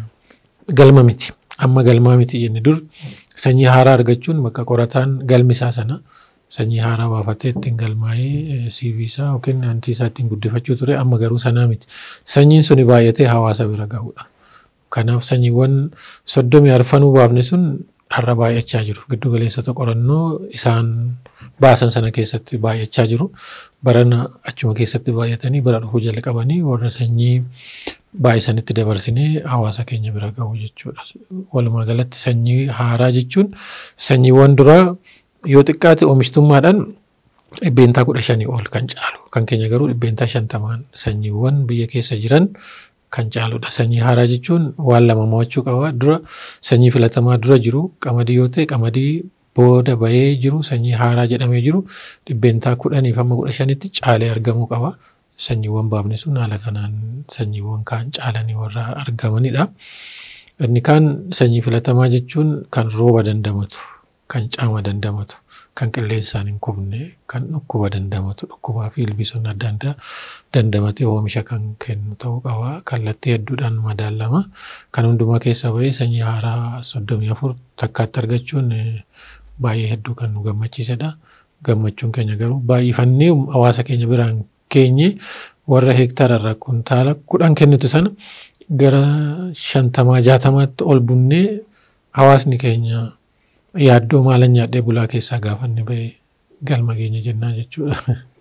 galma miti. Amma galmaa miti jenne dur sanyii haaraa argachuun bakka qorataan galmisaa sana sanyii haaraa baafatee ittiin galmaa'ee CV isaa yookiin antii isaa ittiin guddifachuu ture amma garuu sanaa miti. Sanyiin suni baay'atee hawaasa bira gahudha. Kanaaf sanyiiwwan soddomii arfanuu baafne sun har'a baay'achaa jiru. Giddu galeessota qorannoo isaan baasan sana keessatti baay'achaa jiru. Barana achuma keessatti baay'atanii bara dhufuu jalqabanii warra sanyii baay'isanitti dabarsinee hawaasa keenya bira gahu jechuudha. Walumaa galatti sanyii haaraa jechuun sanyiiwwan duraa yoo xiqqaate oomishtummaadhaan dhibbeentaa kudha shanii ol kan caalu. Kan keenya garuu dhibbeentaa shantamaan sanyiiwwan biyya keessa jiran kan caaludha. Sanyii haaraa jechuun waan lama mo'achuu qaba. Dura sanyii filatamaa dura jiru qamadii yoo ta'e qamadii booda bahee jiru sanyii haaraa jedhamee jiru dhibbeentaa kudhaniif hamma kudha shanitti caalee argamuu qaba. Sanyiiwwan baafne sun haala kanaan sanyiiwwan kaan caalanii warra argamanidha. Inni kaan sanyii filatamaa jechuun kan rooba dandamatu, kan caama dandamatu, kan qilleensaan hin kufne, kan dhukkuba dandamatu, dhukkubaa fi ilbiisonni adda addaa dandamatee oomisha kan kennu ta'uu qaba. Kallattii hedduudhaan madaalama. Kan hundumaa keessa bahee sanyii haaraa soddomii afur takkaatti argachuun baay'ee hedduu kan nu gammachiisedha. Gammachuun keenya garuu baay'ifannee hawaasa keenya biraan keenye warra hektaara irraa kuntaala kudhan kennitu sana gara shantamaa jaatamaatti ol bunnee hawaasni keenya yaaddoo maalan nyaadhee bulaa keessaa gaafanne bahee galma keenya jennaa jechuudha.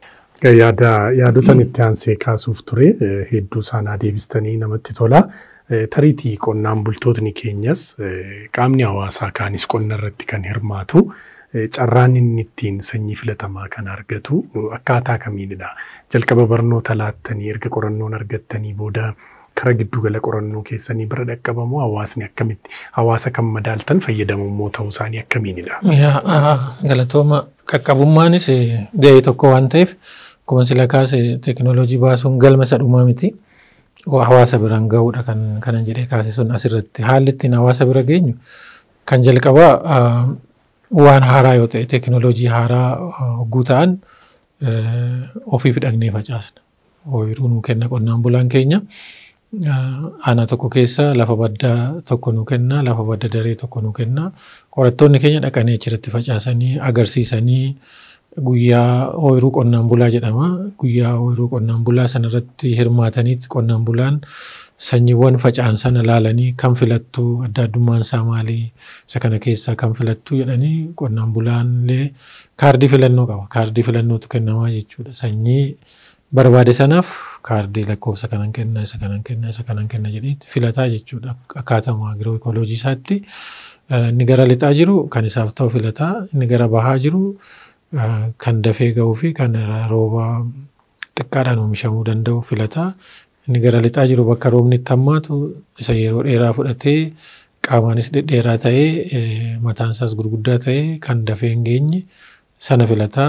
Yaada yaadotan itti aansee kaasuuf ture hedduu isaanaa deebistanii namatti tola. Tariitii qonnaan bultootni keenyas qaamni hawaasaa kaanis qonna irratti kan hirmaatu carraan inni ittiin sanyii filatamaa kan argatu akkaataa kamiinidha. Jalqaba barnoota laattanii erga qorannoon argattanii booda kara giddugala qorannoo keessanii bira dhaqqabamu hawaasni akkamitti hawaasa kan madaaltan fayyadamummoo ta'uu isaanii akkamiinidha. Galatooma qaqqabummaanis ga'ee tokko waan ta'eef akkuma sila kaase teekinooloojii baasuun galma isa dhumaa miti. Hawaasa biraan gahuudha kan kanan jedhee kaase sun asirratti haalli ittiin hawaasa bira geenyu kan jalqabaa waan haaraa yoo ta'e teekinooloojii haaraa hogguu ta'an ofii fidhagnee facaasna. Ooyiruu nuu kenna qonnaan bulaan keenya. Aanaa tokko keessa lafa baddaa tokko nuu kenna, lafa badda daree tokko nuu kenna. Qorattoonni keenya dhaqanii achirratti facaasanii agarsiisanii guyyaa ooyiruu qonnaan bulaa jedhama. Guyyaa ooyiruu qonnaan bulaa sanarratti hirmaataniiti qonnaan bulaan sanyiiwwan faca'an sana laalanii kan filattu adda addummaan isaa maali isa kana keessaa kan filattu jedhanii qonnaan bulaallee kaardii filannoo qaba. Kaardii filannootu kennamaa jechuudha. Sanyii barbaade sanaaf kaardii lakkoofsa kanan kenna isa kanan kenna isa kanan kenna jedheetti filataa jechuudha. Akkaataa agiroo ekooloojii isaatti inni gara lixaa jiru kan isaaf ta'u filataa inni gara bahaa jiru kan dafee gahuu fi kan rooba xiqqaadhaan oomishamuu danda'u filataa. Inni gara lixaa jiru bakka roobni itti hammaatu isa yeroo dheeraa fudhatee qaamaanis dhedheeraa ta'ee mataan isaas gurguddaa ta'ee kan dafee hin geenye sana filataa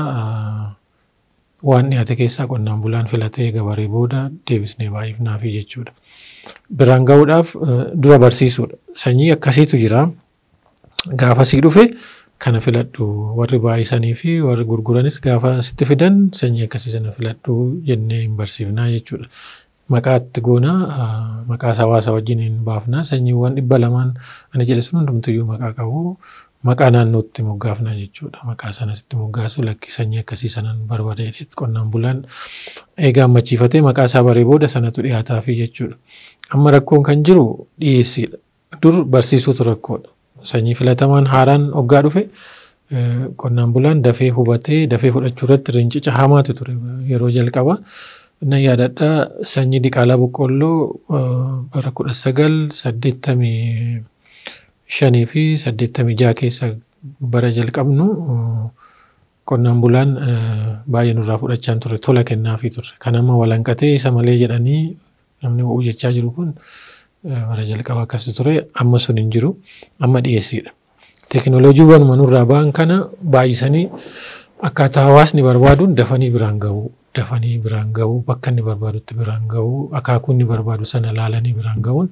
waan dhiyaate keessaa qonnaan bulaan filatee gabaree booda deebisnee baay'ifnaafi jechuudha. Biraan gahuudhaaf dura barsiisuudha. Sanyii akkasiitu jira. Gaafasii dhufe kana filadhu warri baay'isanii fi warri gurguranis gaafa sitti fidan sanyii akkasii sana filadhu jennee hin barsiifnaa jechuudha. Maqaatti goonaa maqaas hawaasa wajjin hin baafnaa sanyiiwwan dhibba lamaan ani jedhe sun hundumtuyyuu maqaa qabu maqaa naannootti moggaafnaa jechuudha. Maqaa sanasitti moggaasu lakki sanyii akkasii sanan barbaade qonnaan bulaan eegaa ammachiifatee maqaa isaa baree booda sanatu dhiyaataafi jechuudha. Amma rakkoon kan jiru dhiyeessiidha. Dur barsiisuutu rakkoodha. Sanyii filatamaan haaraan hoggaa dhufe qonnaan bulaan dafee hubatee dafee fudhachuu irratti rincica hamaatu ture yeroo jalqabaa. Nan yaadadha sanyii diqaalaa boqqolloo bara kudha sagal saddeettamii shanii fi saddeettamii jaha keessa bara jalqabnu qonnaan bulaan baay'ee nurraa fudhachaa turre tola kennaafii turre. Kan amma walanqatee isa malee jedhanii namni ho'uu jechaa jiru kun bara jalqaba akkasii ture amma sun hin jiru amma dhiyeessiidha. Teekinooloojiiwwan manurraa ba'an kana baay'isanii akkaataa hawaasni barbaaduun dafanii biraan ga'uu dafanii biraan ga'uu bakka inni barbaadutti biraan ga'uu akaakuu inni barbaadu sana laalanii biraan ga'uun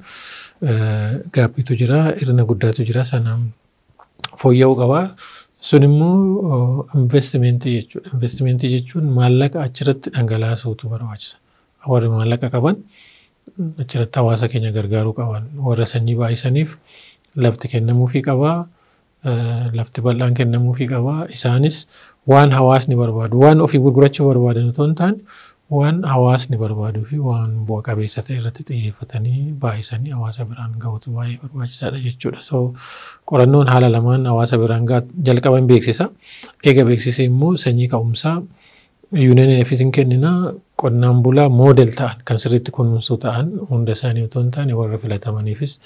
gaabbiitu jira irna guddaatu jira sana fooyya'uu qabaa. Sun immoo investimentii jechuudha. Investimentii jechuun maallaqa achirratti dhangalaasuutu barbaachisa. Warri maallaqa qaban achirratti hawaasa keenya gargaaruu qaban. Warra sanyii baay'isaniif lafti kennamuufii qabaa. Lafti bal'aan kennamuufii qabaa. Isaanis waan hawaasni barbaadu waan ofii gurgurachuu barbaadan otoo hin taane waan hawaasni barbaaduu fi waan bu'a qabeessa ta'e irratti xiyyeeffatanii baay'isanii hawaasa biraan ga'uutu baay'ee barbaachisaadha jechuudha. So qorannoon haala lamaan hawaasa biraan ga'a jalqaban beeksisa. Eega beeksise immoo sanyii ka'umsaa yuuneen ofiitiin kennina qonnaan bulaa moodel ta'an kan sirriitti kunuunsuu ta'an hunda isaanii otoo hin taane warra filatamaniifis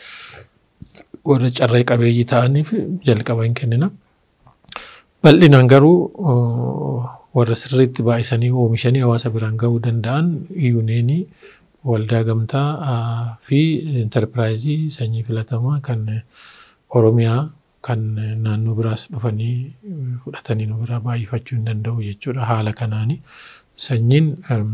warra carree qabeeyyii ta'aniif jalqaba hin kennina. Bal'inaan garuu warra sirriitti baay'isanii oomishanii hawaasa biraan ga'uu danda'an yuuneenii waldaa gamtaa fi intarpiraayizii sanyii filatamaa kan Oromiyaa kan naannoo biraas dhufanii fudhatanii nu biraa baay'ifachuu hin danda'u jechuudha. Haala kanaani sanyiin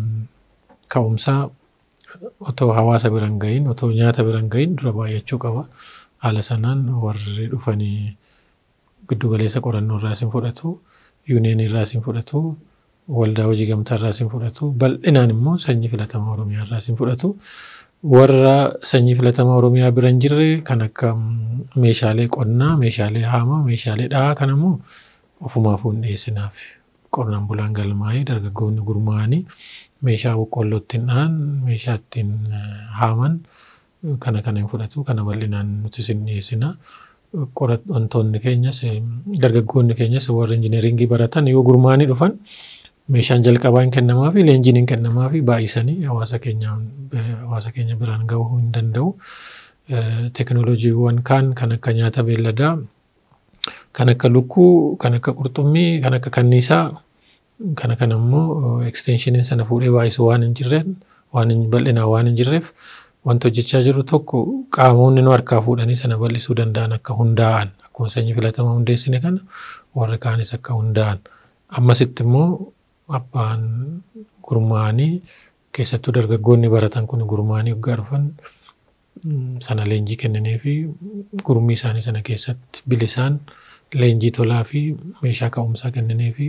ka'umsaa otoo hawaasa biraan ga'iin otoo nyaata biraan ga'iin dura baay'achuu qaba. Haala sanaan warri dhufanii giddu galeessa qorannoo irraa isin fudhatu, yuuneenii irraa isin fudhatu, waldaa hojii gamtaa irraa isin fudhatu, bal'inaan immoo sanyii filatamaa Oromiyaa irraa isin fudhatu. Warra sanyii filatamaa Oromiyaa bira hin jirre kan akka meeshaalee qonnaa, meeshaalee haamaa, meeshaalee dhahaa kan immoo ofumaafuu hin dhiyeessinaaf. Qonnaan bulaan galmaa'ee dargaggoonni gurmaa'anii meeshaa boqqolloo ittiin dhahan, meeshaa ittiin haaman kana kana hin fudhatu. Kana bal'inaan nuti isin dhiyeessina. Wantoonni keenyas dargaggoonni keenyas warra injineeringii baratan yoo gurmaa'anii dhufan meeshaan jalqabaa hin kennamaa fi leenjiin hin kennamaa fi baay'isanii hawaasa keenya hawaasa keenya biraan ga'uu hin danda'u. Teekinooloojiiwwan kaan kan akka nyaata beelladaa, kan akka lukkuu, kan akka qurxummii, kan akka kanniisaa, kana kana immoo eksteenshiiniin sana fuudhee baay'isu waan hin jirreef waan hin bal'inaan waan hin jirreef wanti hojjechaa jiru tokko qaamonni nu harkaa fuudhanii sana bal'isuu danda'an akka hundaa'an akkuma sanyii filatamaa hundeessine kana warri kaanis akka hundaa'an ammasitti immoo abbaan gurmaa'anii keessattuu dargaggoonni baratan kun gurmaa'anii waggaa dhufan sana leenjii kennanii fi gurmii isaanii sana keessatti bilisaan leenjii tolaa fi meeshaa ka'umsaa kennanii fi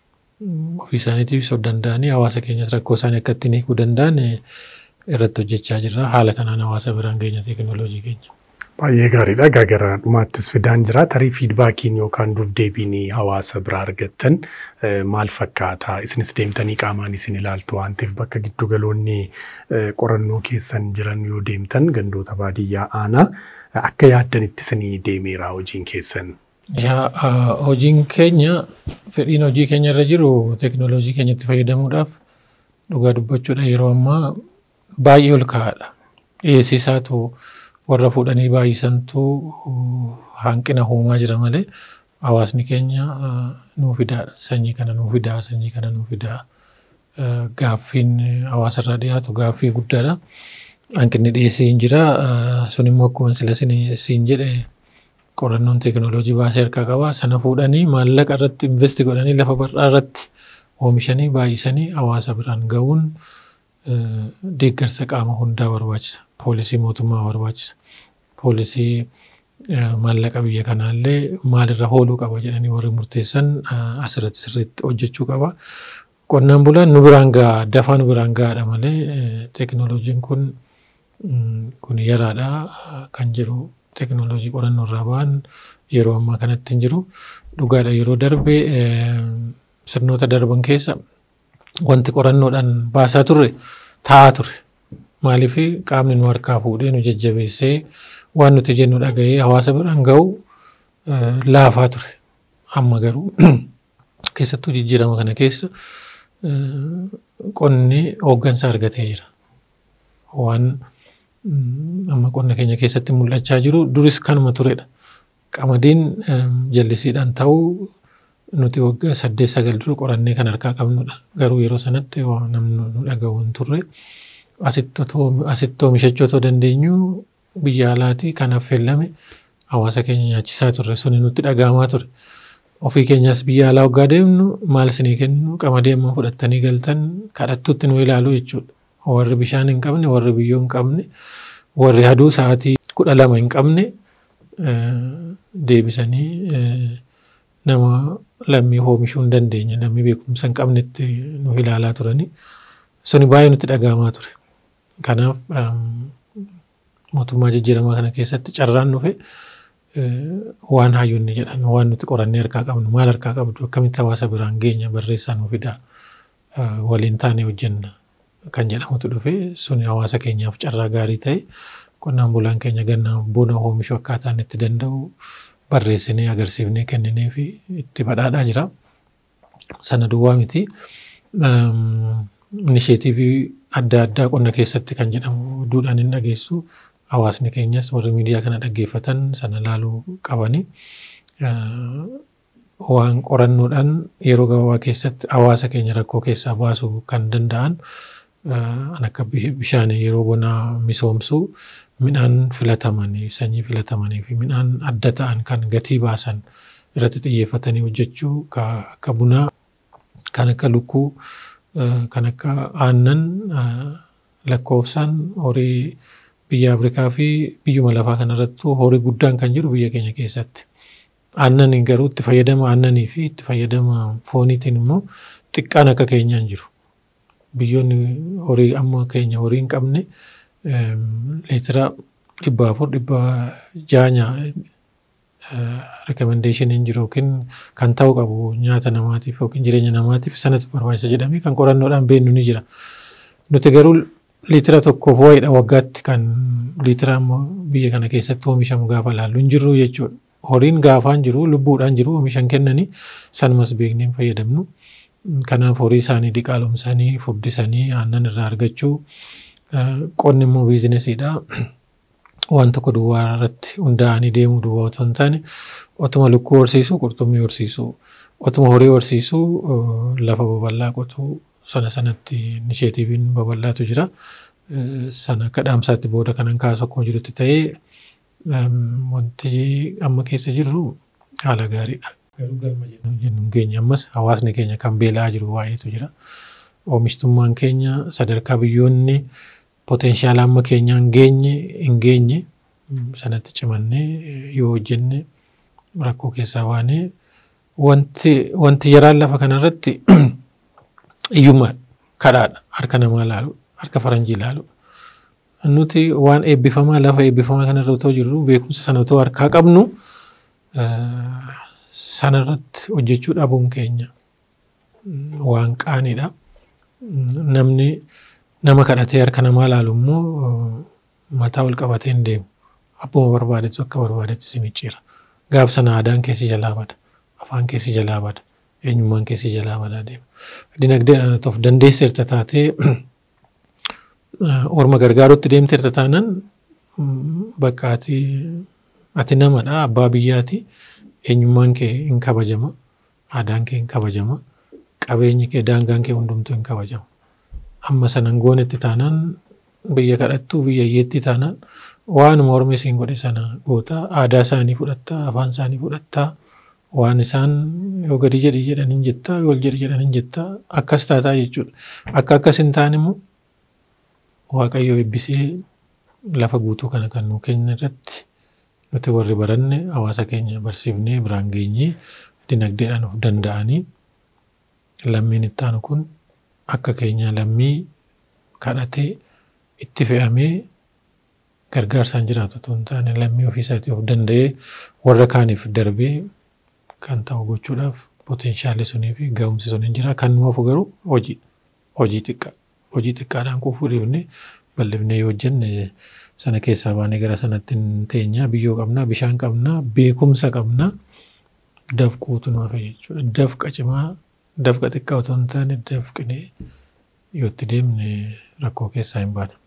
ofii isaaniitiif of danda'anii hawaasa keenyas rakkoo isaanii akka ittiin hiikuu danda'an irratti hojjechaa jirra. Haala kanaan hawaasa biraan geenya teekinooloojii keenya. Baay'ee gaariidha. Egaa gara dhumaattis fidaan jira. Tarii fiidbaakiin yookaan dubdeebiin hawaasa biraa argattan maal fakkaata? Isinis deemtanii qaamaan isin ilaaltu waan ta'eef bakka giddugaloonni qorannoo keessan jiran yoo deemtan gandoota baadiyyaa aanaa akka yaaddanitti isinii deemeera hojiin keessan. Hojiin keenya fedhiin hojii keenya irra jiru teekinooloojii keenyatti fayyadamuudhaaf dhugaa dubbachuudha yeroo ammaa baay'ee ol ka'aadha. Dhiyeessisaatu warra fuudhanii baay'isantu hanqina uumaa jira malee hawaasni keenya nuu fidaadha. Sanyii kana nuu fidaa, sanyii kana nuu fidaa. Gaaffiin hawaasarraa dhiyaatu gaaffii guddaadha. Hanqinni dhiyeessii hin jira. Sun immoo akkuma sila siin jedhe qorannoon teekinooloojii baasee harkaa qaba. Sana fuudhanii maallaqa irratti investi godhanii lafa bal'aa irratti oomishanii baay'isanii hawaasa biraan ga'uun deeggarsa qaama hundaa barbaachisa. Poolisii mootummaa barbaachisa. Poolisii maallaqa biyya kanaallee maalirra ooluu qaba jedhanii warri murteessan asirratti sirriitti hojjechuu qaba. Qonnaan bulaan nu biraan ga'a, dafaa nu biraan ga'aadha malee teekinooloojiin kun kun yaraadha kan jedhu teekinooloojii qorannoo irraa ba'an yeroo ammaa kanatti hin jiru. Dhugaadha yeroo darbe sirnoota darban keessa wanti qorannoodhaan baasaa turre taa'aa ture. Maaliif qaamni nu harkaa fuudhee nu jajjabeessee waan nuti jennu dhaga'ee hawaasa biraan ga'u laafaa ture. Amma garuu keessattuu jijjiirama kana keessa qonni hooggansa argatee jira. Waan amma qonna keenya keessatti mul'achaa jiru duris kanuma turedha. Qamadiin jallisiidhaan ta'uu nuti waggaa saddeet sagal dura qorannee kan harkaa qabnudha. Garuu yeroo sanatti namni nu dhaga'u hin turre asitti oomishachuu otoo dandeenyu biyya alaatii kan affeellame hawaasa keenya nyaachisaa turre suni nutti dhaga'amaa ture. Ofii keenyas biyya alaa waggaa deemnu maal isinii kennu qamadii amma fudhattanii galtan kadhattutti nu ilaalu jechuudha. Warri bishaan hin qabne, warri biyyoo hin qabne, warri haduu sa'aatii kudha lama hin qabne deebisanii nama lammii oomishuu hin dandeenye lammii beekumsa hin qabnetti nu ilaalaa turani. Suni baay'ee nutti dhaga'amaa ture. Kanaaf mootummaa jijjiiramaa kana keessatti carraan dhufe waan hayyoonni jedhan waan nuti qorannee harkaa qabnu maal harkaa qabdu akkamitti hawaasa biraan geenya barreessaa nuu fidaa waliin taanee hojjenna kan jedhamutu dhufe suni hawaasa keenyaaf carraa gaarii ta'e qonnaan bulaan keenya ganna buna oomishuu akkaataa inni itti danda'u barreessinee agarsiifnee kenninee fi itti badhaadhaa jira. Sana duwwaa miti. Inisheetiivii adda addaa qonna keessatti kan jedhamu duudhaan hin dhageessu. Hawaasni keenyas warri miidiyaa kana dhaggeeffatan sana laaluu qabani. Waan qorannoodhaan yeroo gabaabaa keessatti hawaasa keenya rakkoo keessaa baasuu kan danda'an kan akka bishaan yeroo bonaa misoomsuu midhaan filatamanii sanyii filatamanii fi midhaan adda ta'an kan gatii baasan irratti xiyyeeffatanii hojjechuu akka bunaa kan akka lukkuu kan akka aannan lakkoofsaan horii biyya Afrikaa fi biyyuma lafaa kanarrattuu horii guddaan kan jiru biyya keenya keessatti. Aannan garuu itti fayyadama aannanii fi itti fayyadama fooniitiin immoo xiqqaan akka keenyaan jiru. Biyyoonni horii amma keenya horii hin qabne leetira dhibba afur dhibba jaha rekomendeeshiniin jiru yookiin kan ta'u qabu nyaata namaatiif yookiin jireenya namaatiif sanatu barbaachisa jedhamee kan qorannoodhaan beeknu ni jira. Nuti garuu liitira tokkoof wayiidha waggaatti kan liitira amma biyya kana keessatti oomishamu gaafa laallu hin jirru jechuudha. Horiin gaafaan jiru lubbuudhaan jiru oomishan kennanii sanumas beeknee hin fayyadamnu. Kanaaf horii isaanii diqaalomsanii furdisanii aannan irraa argachuu qonni immoo biizinesiidha. Waan tokko duwwaa irratti hundaa'anii deemuu duwwaa otoo hin taane otuma lukkuu horsiisuu qurxummii horsiisuu otuma horii horsiisuu lafa babal'aa qotuu sana sanatti inisheetiiviin babal'aatu jira. Sana akka dhaamsaatti booda kanan kaasu akkuma jirutti ta'ee wanti amma keessa jirru haala gaariidha. Garuu galma jennu keenya ammas hawaasni keenya kan beela'aa jiru baay'eetu jira. Oomishtummaan keenya sadarkaa biyyoonni potenshaala amma keenyaan geenye hin geenye sanatti cimannee yoo hojjenne rakkoo keessaa baanee wanti wanti jaraan lafa kanarratti iyyummaa kadhaadha harka namaa laalu harka faranjii laalu. Nuti waan eebbifamaa lafa eebbifamaa kanarra otoo jirru beekumsa sana otoo harkaa qabnu sanarratti hojjechuu dhabuun keenya waan qaaniidha. Namni nama kadhatee harka namaa laalu immoo mataa ol qabatee hin deemu. Abbuma barbaadetu akka barbaadetti si micciira. Gaaf sana aadaan keessi jalaa bada. Afaan keessi jalaa bada. Eenyummaan keessi jalaa badaa deema. Dinagdeedhaan of dandeesseerta taatee orma gargaarutti deemteerta taanaan bakka ati ati namadha abbaa biyyaati. Eenyummaan kee hin kabajama. Aadaan kee hin kabajama. Qabeenyi kee daangaan kee hundumtuu hin kabajama. Amma sanan goonetti taanaan biyya kadhattuu biyya hiyyeetti taanaan waanuma ormi isiin godhe sana goota aadaa isaanii fudhattaa afaan isaanii fudhattaa waan isaan yoo gadi jedhi jedhan hin jettaa yoo ol jedhi jedhan hin jettaa akkas taataa jechuudha. Akka akkas hin taane immoo Waaqayyo eebbisee lafa guutuu kana kan nuu kenna irratti nuti warri baranne hawaasa keenya barsiifnee biraan geenyee dinagdeedhaan of danda'anii lammiin itti aanu kun akka keenya lammii kadhatee itti fe'amee gargaarsaan jiraatu otoo hin taane lammii ofiisaatii of danda'ee warra kaaniif darbee kan ta'u gochuudhaaf poteenshaalli sunii fi ga'umsi sun hin jira. Kan nu hafu garuu hojii hojii xiqqaa hojii xiqqaadhaan quufuu dhiifne bal'ifnee yoo hojjenne sana keessaa baanee gara sanatti hin teenyaa biyyoo qabnaa bishaan qabnaa beekumsa qabnaa dafquutu nu hafe jechuudha. Dafqa cimaa dafqa xiqqaa otoo hin taane dafqinee yoo itti deemne rakkoo keessaa hin baana.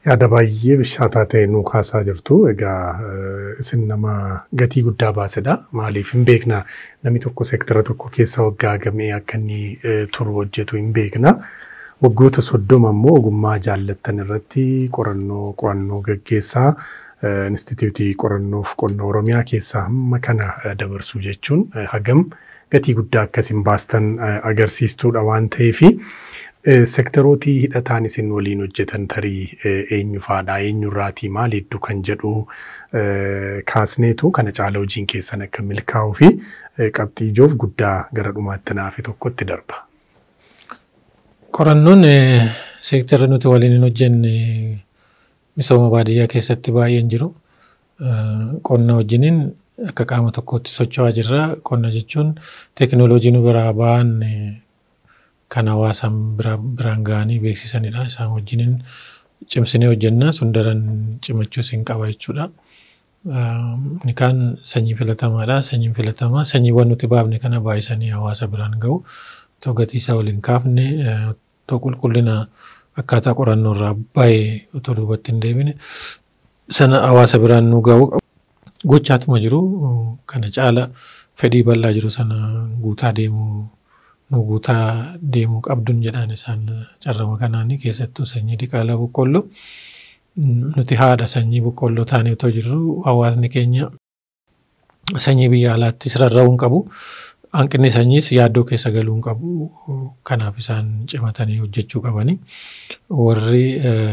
Yaada baay'ee bishaataa ta'e nuu kaasaa jirtu. Egaa isin nama gatii guddaa baasedha. Maaliif hin beekna namni tokko seektara tokko keessa waggaa gamee akka inni turu hojjetu hin beekna. Waggoota soddoma immoo ogummaa jaallattan irratti qorannoo qo'annoo gaggeessaa Inistitiiwutii qorannoof qonna Oromiyaa keessaa hamma kana dabarsuu jechuun hagam gatii guddaa akkasiin baastan agarsiistuudha waan ta'eefi. Seektarootii hidhataan isin waliin hojjetan tarii eenyu faadha eenyurraatii maal hedduu kan jedhu kaasneetu kana caala hojiin keessan akka milkaa'uu fi qabxii ijoof guddaa gara dhumaatti naafe tokkotti darba. Qorannoon seektara nuti waliin hin hojjenne misooma baadiyyaa keessatti baay'een jiru. Qonna wajjiniin akka qaama tokkotti socho'aa jirra. Qonna jechuun teekinooloojii nu biraa ba'an kan hawaasaan biraan ga'anii beeksisanidha. Isaan wajjiniin cimsinee hojjennaa sun daran cimachuus hin qaba jechuudha. Inni kaan sanyii filatamaadha. Sanyiin filatamaa sanyiiwwan nuti baafne kana baay'isanii hawaasa biraan ga'u. Otoo gatii isaa waliin kaafne otoo qulqullina akkaataa qorannoo irraa baay'ee otoo duubatti hin deebine sana hawaasa biraan nu ga'u gochaatuma jiru. Kana caala fedhii bal'aa jiru sana guutaa deemuu nu guutaa deemuu qabduun jedhaan isaan carrama kanaanii keessattuu sanyii diqaalaa boqqolloo nuti haadha sanyii boqqolloo taanee otoo jirru hawaasni keenya sanyii biyya alaattis rarra'uu hin qabu. Hanqinni sanyiis yaaddoo keessa galuu hin qabu. Kanaaf isaan cimatanii hojjechuu qabani. Warri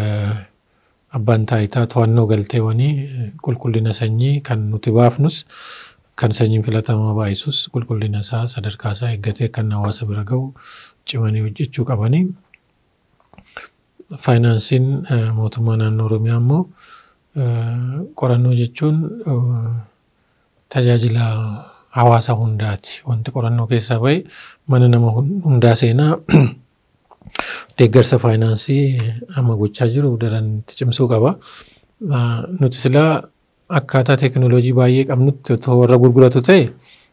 abbaan taayitaa to'annoo galteewwanii qulqullina sanyii kan nuti baafnus kan sanyiin filatamaa baay'isus qulqullina isaa sadarkaa isaa eeggatee kan hawaasa bira ga'u cimanii hojjechuu qabani. Faayinaansiin mootummaa naannoo Oromiyaa immoo qorannoo jechuun tajaajila hawaasa hundaati. Wanti qorannoo keessaa bahe mana nama hundaa seenaa deeggarsa faayinaansii amma gochaa jiru daran itti cimsuu qaba. Nuti silaa akkaataa teekinooloojii baay'ee qabnutti otoo warra gurguratu ta'e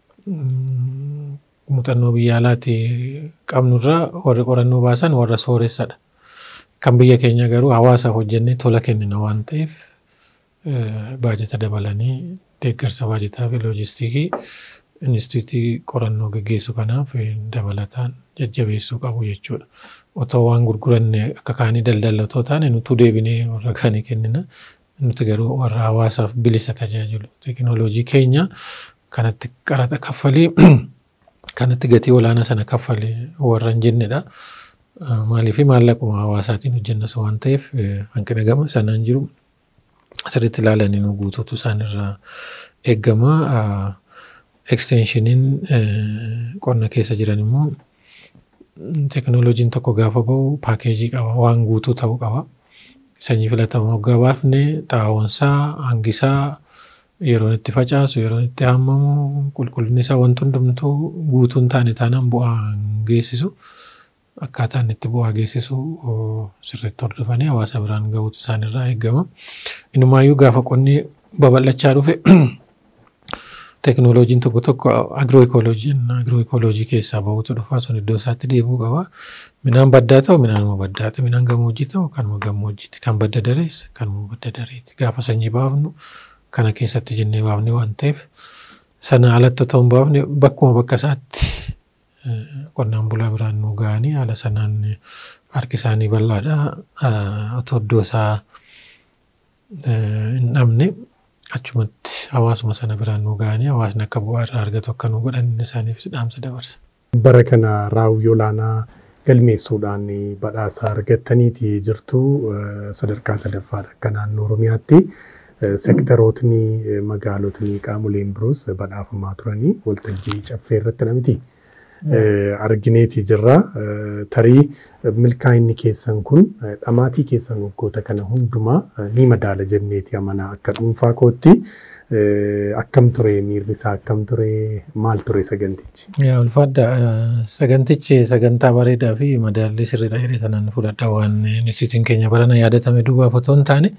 muuxannoo biyya alaati qabnurraa warri qorannoo baasan warra sooressadha. Kan biyya keenya garuu hawaasaaf hojjennee tola kennina waan ta'eef baajata dabalanii deeggarsa baajataa fi loojistiikii Inistituutii qorannoo gaggeessu kanaaf dabalataan jajjabeessuu qabu jechuudha. Otoo waan gurguranne akka kaanii daldallatoo taane nutuu deebinee warra kaanii kennina. Nuti garuu warra hawaasaaf bilisa tajaajilu. Teekinooloojii keenya kanatti qaraxa kaffalee kanatti gatii olaanaa sana kaffalee warra hin jennedha. Maaliif maallaquma hawaasaatiin hojjennas waan ta'eef hanqina gama sanaan jiru asirratti ilaalanii nu guutuutu isaanirraa eegama. Eksteenshiiniin qonna keessa jiran immoo teekinooloojiin tokko gaafa bahu paakeejii qaba waan guutuu ta'uu qaba. Sanyii filatamaa waggaa baafne xaa'oonsaa hangisaa yeroon itti facaasu yeroon itti haammamu qulqullinni isaa wanti hundumtuu guutuu hin taane taanaan bu'aa hin geessisu. Akkaataa inni itti bu'aa geessisu sirriitti hordofanii hawaasa biraan ga'uutu isaanirraa eegama. Inumaayyuu gaafa qonni babal'achaa dhufe teekinooloojiin tokko tokko agirooikooloojiin agirooikooloojii keessaa bahuutu dhufa sun iddoo isaatti deebi'uu qaba. Midhaan baddaa ta'u midhaanuma baddaati. Midhaan gammoojjii ta'u kanuma gammoojjiiti. Kan badda darees kanuma badda dareeti. Gaafa sanyii baafnu kana keessatti jennee baafne waan ta'eef sana alatti otoo hin baafne bakkuma bakka isaatti qonnaan bulaa biraan nu ga'anii haala sanaan harki isaanii bal'aadha. Otoo iddoo isaa hin dhabne achumatti hawaasuma sana biraan nu ga'anii hawaasni akka bu'aa irraa argatu akka nu godhan isaaniif dhaamsa dabarsa. Bara kana raawwii olaanaa galmeessuudhaan badhaasa argattaniiti jirtu sadarkaa sadaffaadha akka naannoo Oromiyaatti. Seektarootni magaalotni qaamoleen biroos badhaafamaa turanii waltajjii caffee irratti namiti. Argineeti jirra. Tarii milkaa'inni keessan kun dhamaatii keessan waggoota kana hundumaa ni madaala jenneeti amanaa akka dhuunfaa kootti. Akkam ture miirri isaa akkam ture maal ture sagantichi? Yaa ulfaadha sagantichi sagantaa bareedaa fi madaalli sirriidha jedhee kanaan fudhadha waan inistitiyuutiin keenya barana yaadatame duubaaf otoo hin taane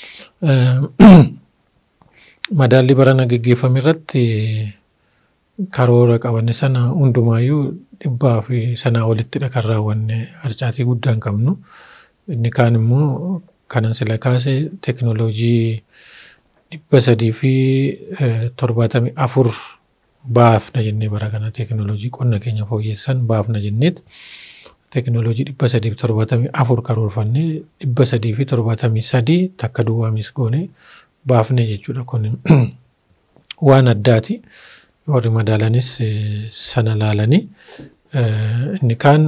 madaalli barana gaggeeffame irratti karoora qabanne sana hundumaayyuu dhibbaa fi sanaa olittidha kan raawwanne harcaatii guddaa hin qabnu. Inni kaan immoo kanan sila kaase teknooloojii dhibba sadii fi torbaatamii afur baafna jennee bara kana teknooloojii qonna keenya fooyyessan baafna jenneet teknooloojii dhibba sadii fi torbaatamii afur karoorfannee dhibba sadii fi torbaatamii sadii takka duwwaamis goone baafne jechuudha kun waan addaati. Warri madaalanis sana laalanii inni kaan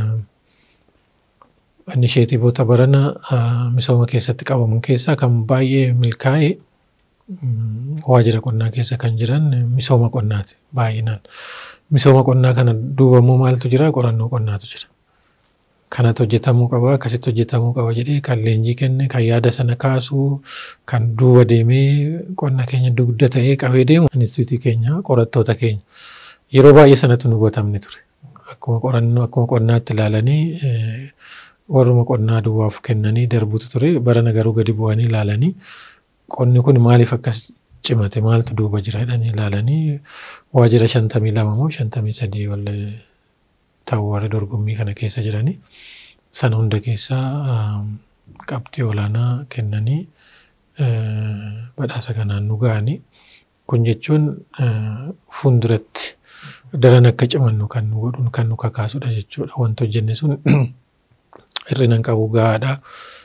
inisheetiivoota barana misooma keessatti qabaman keessaa kan baay'ee milkaa'e waajjira qonnaa keessa kan jiran misooma qonnaati baay'inaan. Misooma qonnaa kana duuba immoo maaltu jira qorannoo qonnaatu jira. Kanatu hojjetamuu qaba akkasitti hojjetamuu qaba jedhee kan leenjii kenne kan yaada sana kaasuu kan duuba deemee qonna keenya dugda ta'ee qabee deemu instituutii keenya qorattoota keenya yeroo baay'ee sanatu nu hubatamne ture. Akkuma qorannoo akkuma qonnaatti ilaalanii warruma qonnaa duwwaaf kennanii darbuutu ture barana garuu gadi bu'anii ilaalanii qonni kun maaliif akkas cimate maaltu duuba jira jedhanii ilaalanii waajjira shantamii lama moo shantamii sadii wallee ta'u warri dorgommii kana keessa jiranii sana hunda keessaa qabxii olaanaa kennanii badhaasa kanaan nu ga'anii kun jechuun fuulduratti daran akka cimannu kan nu godhuun kan nu kakaasudha jechuudha wanti hojjenne sun hir'ina hin qabu gahaadha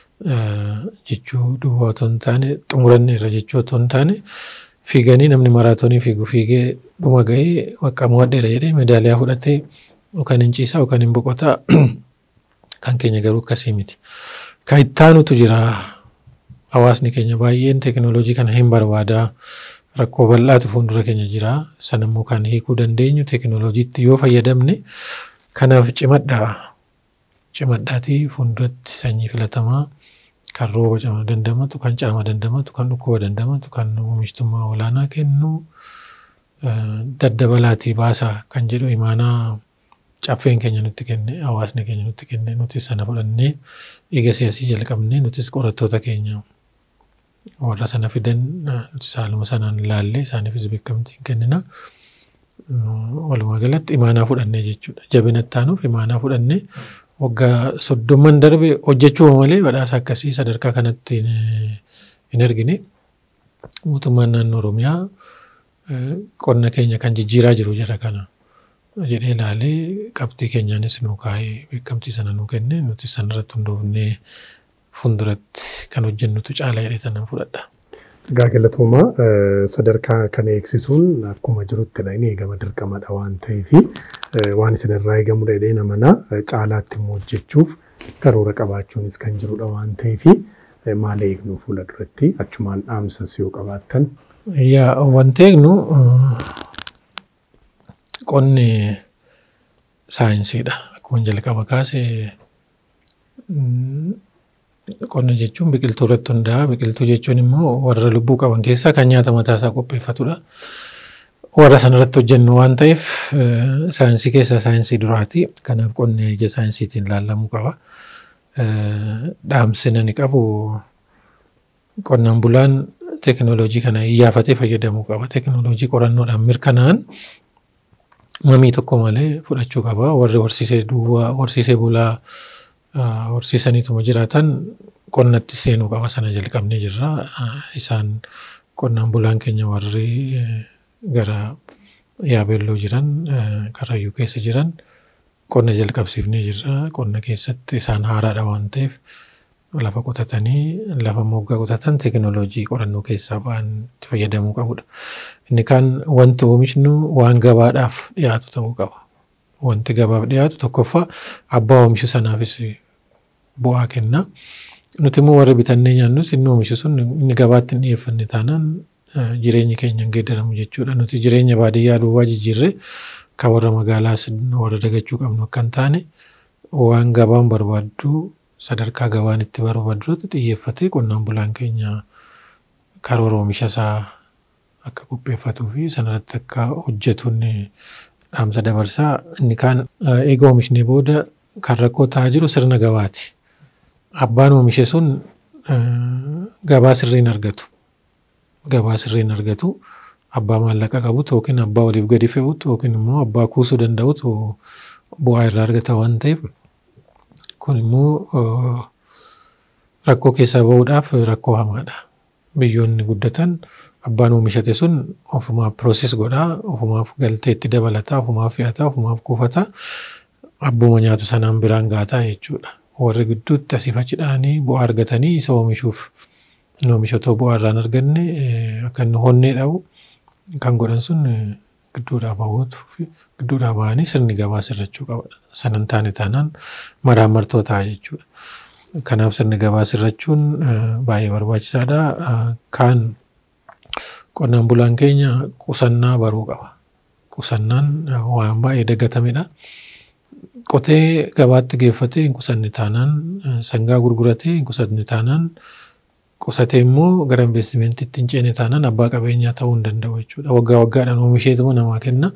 jechuu duwwaa otoo hin taane xumuranne irra jechuu otoo hin taane fiiganii namni maraatoonii fiigu fiigee dhuma ga'ee bakka mo'adheera jedhee meedaaliyaa fudhatee yookaan hin ciisaa yookaan hin boqotaa kan keenya garuu akkasii miti. Kan ittaanutu jira hawaasni keenya baay'een teekinooloojii kana hin barbaadaa rakkoo bal'aatu fuuldura keenya jira sanammoo kan hiikuu dandeenyu teekinooloojiitti yoo fayyadamne kanaaf cimadhaa cimadhaatii fuulduratti sanyii filatamaa kan rooba cama dandamatu kan caama dandamatu kan dhukkuba dandamatu kan oomishtummaa olaanaa kennu daddabalaatii baasaa kan jedhu imaanaa caffeen keenya nutti kenne hawaasni keenya nutti kenne nuti sana fudhannee dhiiga siyaasii jalqabnee nutis qorattoota keenya warra sana fidan nuti saaluma sanaan ilaallee isaaniifis beekamtiin kennina. Walumaa galatti imaanaa fudhannee jechuudha. Jabina ittaanuuf imaanaa fudhannee waggaa soddomman darbe hojjechuu malee badhaasa akkasii sadarkaa kanatti hin argine. Mootummaan naannoo Oromiyaa qonna keenya kan jijjiiraa jiru jara kana. jedhee ilaalee qabxii keenyaanis nu kaa'ee beekamtii sana nu kenne nuti sanarratti hundoofnee fuulduratti kan hojjennutu caala jedhee sanan fudhadha. Egaa galatooma sadarkaa kana eegsisuun akkuma jirutti inni eegama dirqamadha waan ta'eef waan isinirraa eegamudha jedhee namanaa caalaatti immoo hojjechuuf karoora qabaachuunis kan jirudha waan ta'eef maal eegnu fuula duratti achumaan dhaamsas yoo qabaattan. Yaa wanti eegnu qonni saayinsiidha. Akkuma jalqaba kaase qonna jechuun biqiltuu irratti hundaa'a. Biqiltuu jechuun immoo warra lubbuu qaban keessaa kan nyaata mataasaa qopheeffatudha. Warra sanarratti hojjennu waan ta'eef saayinsii keessaa saayinsii duraati. Kanaaf qonni ija saayinsiitiin ilaalamuu qaba. Dhaamsi ani qabu qonnaan bulaan teekinooloojii kana iyyaafatee fayyadamuu qaba. Teekinooloojii qorannoodhaan mirkanaa'an mamii tokko malee fudhachuu qaba. Warri horsiisee duwwaa horsiisee bulaa horsiisaniituma jiraatan qonnatti seenuu qaba sana jalqabnee jirra. Isaan qonnaan bulaan keenya warri gara yaabeelloo jiran karrayyuu keessa jiran qonna jalqabsiifnee jirra. Qonna keessatti isaan haaraadha waan ta'eef lafa qotatanii lafa moggaa qotatan teekinooloojii qorannoo keessaa ba'an itti fayyadamuu qabudha. Inni kaan wanti oomishnu waan gabaadhaaf dhiyaatu ta'uu qaba. Wanti gabaaf dhiyaatu tokkoffaa abbaa oomishu sanaafis bu'aa kenna. Nuti immoo warri bitannee nyaannus inni oomishu sun inni gabaatti hin dhiyeeffanne taanaan jireenyi keenya hin geeddaramu jechuudha. Nuti jireenya baadiyyaa duwwaa jijjiirree kan warra magaalaas warra dagachuu qabnu akka hin taane waan gabaan barbaaddu sadarkaa gabaan itti barbaaddutti xiyyeeffatee qonnaan bulaan keenya karoora oomisha isaa akka qopheeffatuu fi sanarratti akka hojjetuun dhaamsa dabarsaa. Inni kaan eega oomishnee booda kan rakkoo ta'aa jiru sirna gabaati. Abbaan oomishe sun gabaa sirriin argatu. Gabaa sirriin argatu abbaa maallaqa qabutu yookiin abbaa oliif gadi fe'utu yookiin immoo abbaa kuusuu danda'utu bu'aa irraa argata waan ta'eef kun immoo rakkoo keessaa bahuudhaaf rakkoo hamaadha. Biyyoonni guddatan abbaan oomishate sun ofumaaf pirooses godhaa, ofumaaf galtee itti dabalataa, ofumaaf fe'ataa, ofumaaf kuufataa, abbuma nyaatu sanaan biraan gaataa jechuudha. Warri gidduutti asii fachi dhahanii bu'aa argatanii isa oomishuuf inni oomisha otoo bu'aa irraan arganne akka inni honnee dhabu kan godhan sun gidduudhaa bahuutu gidduudhaa bahanii sirni gabaa sirrachuu qaba. Sanan taane taanaan maraan martoo ta'a jechuudha. Kanaaf sirni gabaa sirrachuun baay'ee barbaachisaadha. Kaan qonnaan bulaan keenya qusannaa baruu qaba. Qusannaan waan baay'ee dagatamedha. Qotee gabaatti geeffatee hin qusanne taanaan sangaa gurguratee hin qusanne taanaan qusatee immoo gara investimeentiitti hin ceene taanaan abbaa qabeenyaa ta'uu hin danda'u jechuudha. Waggaa waggaadhaan oomisheetuma namaa kenna.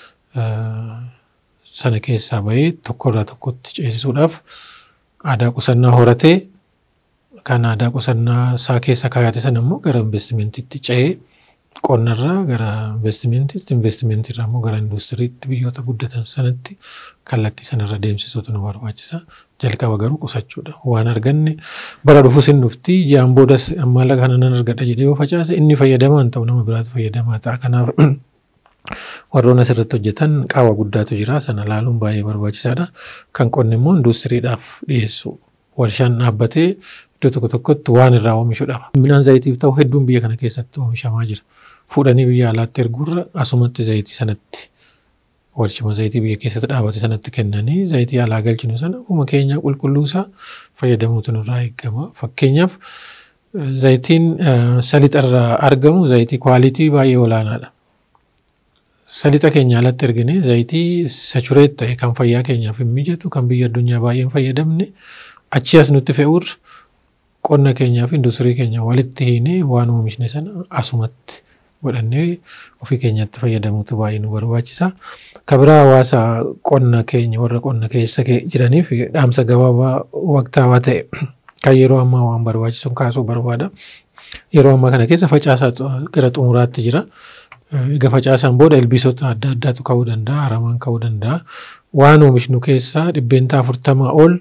Sana keessaa bahee tokkorraa tokkotti ceesisuudhaaf aadaa qusannaa horatee kan aadaa qusannaa isaa keessa kaayate sana immoo gara investimeentiitti ce'ee qonnarraa gara investimeentiitti investimentiirraa immoo gara industiriitti biyyoota guddatan sanatti kallattii sanarra deemsisuutu nu barbaachisa. Jalqaba garuu qusachuudha. Waan arganne bara dhufus hin dhufti ji'aan boodas maallaqa kana nan argadha jedhee yoo facaase inni fayyadamaa hin ta'u nama biraatu fayyadamaa ta'a. Kanaaf warroon asirratti hojjetan qaawwa guddaatu jira. Sana laaluun baay'ee barbaachisaadha. Kan qonni immoo industiriidhaaf dhiyeessu. Warshaan dhaabbatee iddoo tokko tokkotti waan irraa oomishuudha. Midhaan zayitiif ta'u hedduun biyya kana keessatti oomishamaa jira. Fuudhanii biyya alaatti erguurra asumatti zayitii sanatti warshuma zayitii biyya keessatti dhaabate sanatti kennanii zayitii alaa galchinu sana uma keenya qulqulluusaa fayyadamuutu nurraa eegama. Fakkeenyaaf zayitiin salixarraa argamu zayitii kwaalitii baay'ee olaanaadha. Salixa keenya alatti ergine zayitii sachureet ta'e kan fayyaa keenyaaf hin mijatu kan biyya addunyaa baay'een fayyadamne achi as nutti fe'uurra qonna keenyaa fi industirii keenya walitti hiinee waan oomishne sana asumatti godhannee ofii keenyatti fayyadamuutu baay'ee nu barbaachisa. Kabiraa hawaasa qonna keenya warra qonna keessa jiraniif dhaamsa gabaabaa waqtaawaa ta'e kan yeroo ammaa waan barbaachisu kaasuu barbaada. Yeroo ammaa kana keessa facaasaa gara xumuraatti jira. Egaa facaasaan booda ilbiisota adda addaatu ka'uu danda'a, aramaan ka'uu danda'a. Waan oomishnu keessaa dhibbeentaa afurtamaa ol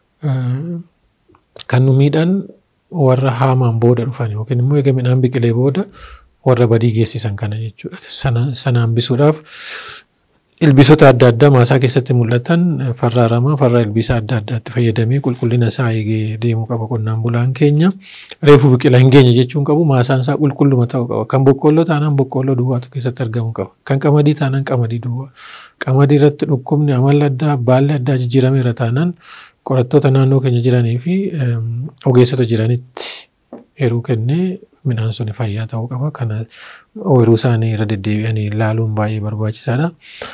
kan nu miidhan warra haamaan booda dhufan yookiin immoo egaa midhaan biqilee booda warra badii geessisan kana jechuudha. Sana sana hambisuudhaaf ilbiisota adda addaa maasaa keessatti mul'atan farra aramaa farra ilbiisa adda addaatti fayyadamee qulqullina isaa eegee deemuu qaba qonnaan bulaan keenya. Reefu biqila hin geenye jechuun qabu maasaan isaa qulqulluma ta'uu qaba. Kan boqqoolloo taanaan boqqoolloo duwwaatu keessatti argamuu qaba. Kan qamadii taanaan qamadii duwwaa. Qamadii irratti dhukkubni amala addaa baalli addaa jijjiirameera taanaan qorattoota naannoo keenya jiranii fi ogeessota jiranitti yeroo kennee midhaan sun fayyaa ta'uu qaba. Kana ooyiruu isaanii irra deddeebi'anii ilaaluun baay'ee barbaachisaadha.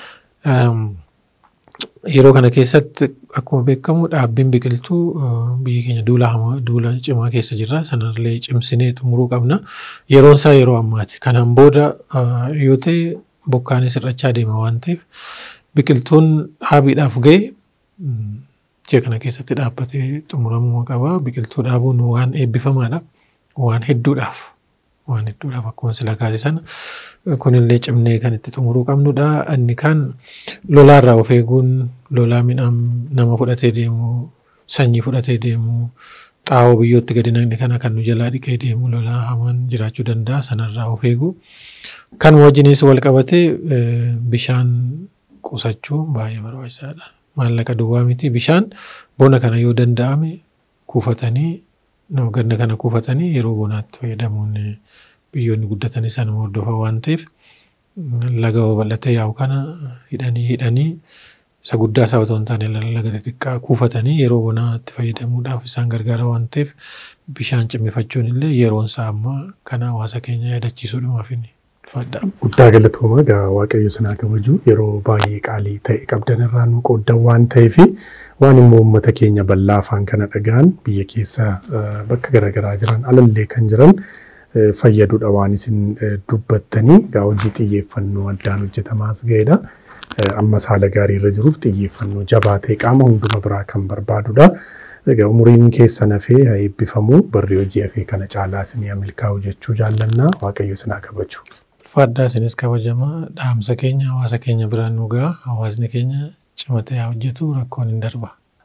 Yeroo kana keessatti akkuma beekamu dhaabbiin biqiltuu biyyi keenya duula duula cimaa keessa jirra. Sanallee cimsinee xumuruu qabna. Yeroon isaa yeroo ammaati. Kanaan booda yoo ta'e bokkaanis hir'achaa deema waan ta'eef biqiltuun dhaabiidhaaf ga'e ji'a kana keessatti dhaabbatee xumuramuu qaba. Biqiltuu dhaabuun waan eebbifamaadha. Waan hedduudhaaf waan hedduudhaaf akkuma sila kaase sana kunillee cimnee kan itti xumuruu qabnudha. Inni kaan lolaarraa of eeguun lolaa midhaan nama fudhatee deemu sanyii fudhatee deemu xaa'oo biyyootti gadi naqne kana kan nu jalaa dhiqee deemu lolaa hamaan jiraachuu danda'a sanarraa of eegu. Kan wajjinis wal qabatee bishaan qusachuu baay'ee barbaachisaadha. Maallaqa duwwaa miti bishaan bona kana yoo danda'ame kuufatanii ganna kana kuufatanii yeroo bonaatti fayyadamuun biyyoonni guddatan isaan hordofaa waan ta'eef laga babal'atee yaa'u kana hidhanii hidhanii isa guddaa isaa otoo hin taane laga xixiqqaa kuufatanii yeroo bonaatti fayyadamuudhaaf isaan gargaara waan ta'eef bishaan cimmifachuun illee yeroon isaa amma kana hawaasa keenya yaadachiisuudhumaaf inni fadda. Guddaa galatooma egaa Waaqayyo sinaa kabaju yeroo baay'ee qaalii ta'e qabdan irraa nu qooddan waan ta'eef waan immoo uummata keenya bal'aa afaan kana dhagaan biyya keessa bakka garaagaraa jiran alallee kan jiran fayyaduudha waan isin dubbattanii egaa hojii xiyyeeffannoo addaan hojjetamaas ga'edha. Ammas haala gaarii irra jiruuf xiyyeeffannoo jabaa ta'e qaama hunduma biraa kan barbaadudha. Egaa umuriin keessan hafee haa eebbifamu barri hojii hafee kana caalaa isin milkaa'u jechuu jaallannaa Waaqayyo sinaa kabaju. Faddaa isinis kabajamaa dhaamsa keenya hawaasa keenya biraan nu ga'a hawaasni keenya cimatee haa hojjetu rakkoon hin darba.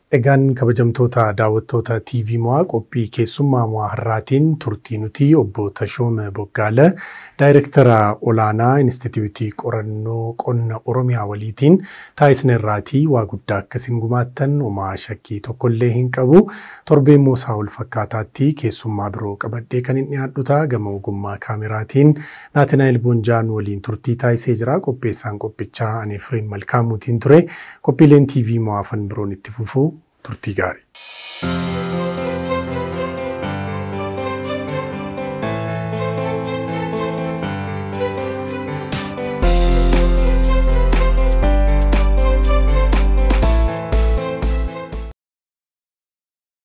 Egaan kabajamtoota daawwattoota TV mo'aa qophii keessummaa mo'aa har'aatiin turtii nuti obbo Tashooma Boggaala daayirektara olaanaa Inistitiiwitii Qorannoo Qonna Oromiyaa waliitiin taasisne irraatii waa guddaa akkasiin gumaattan homaa shakkii tokkollee hin qabu. Torbee immoo isaa ol fakkaataatti keessummaa biroo qabadhee kan hin dhiyaadhu ta'a gama ogummaa kaameraatiin Naatinaayil Boonjaan waliin turtii taasisee jira. Qopheessaan qophichaa ani Firiin Malkaamuutiin ture. Qophiileen TV mo'aafan biroon itti fufuu turtii gaarii.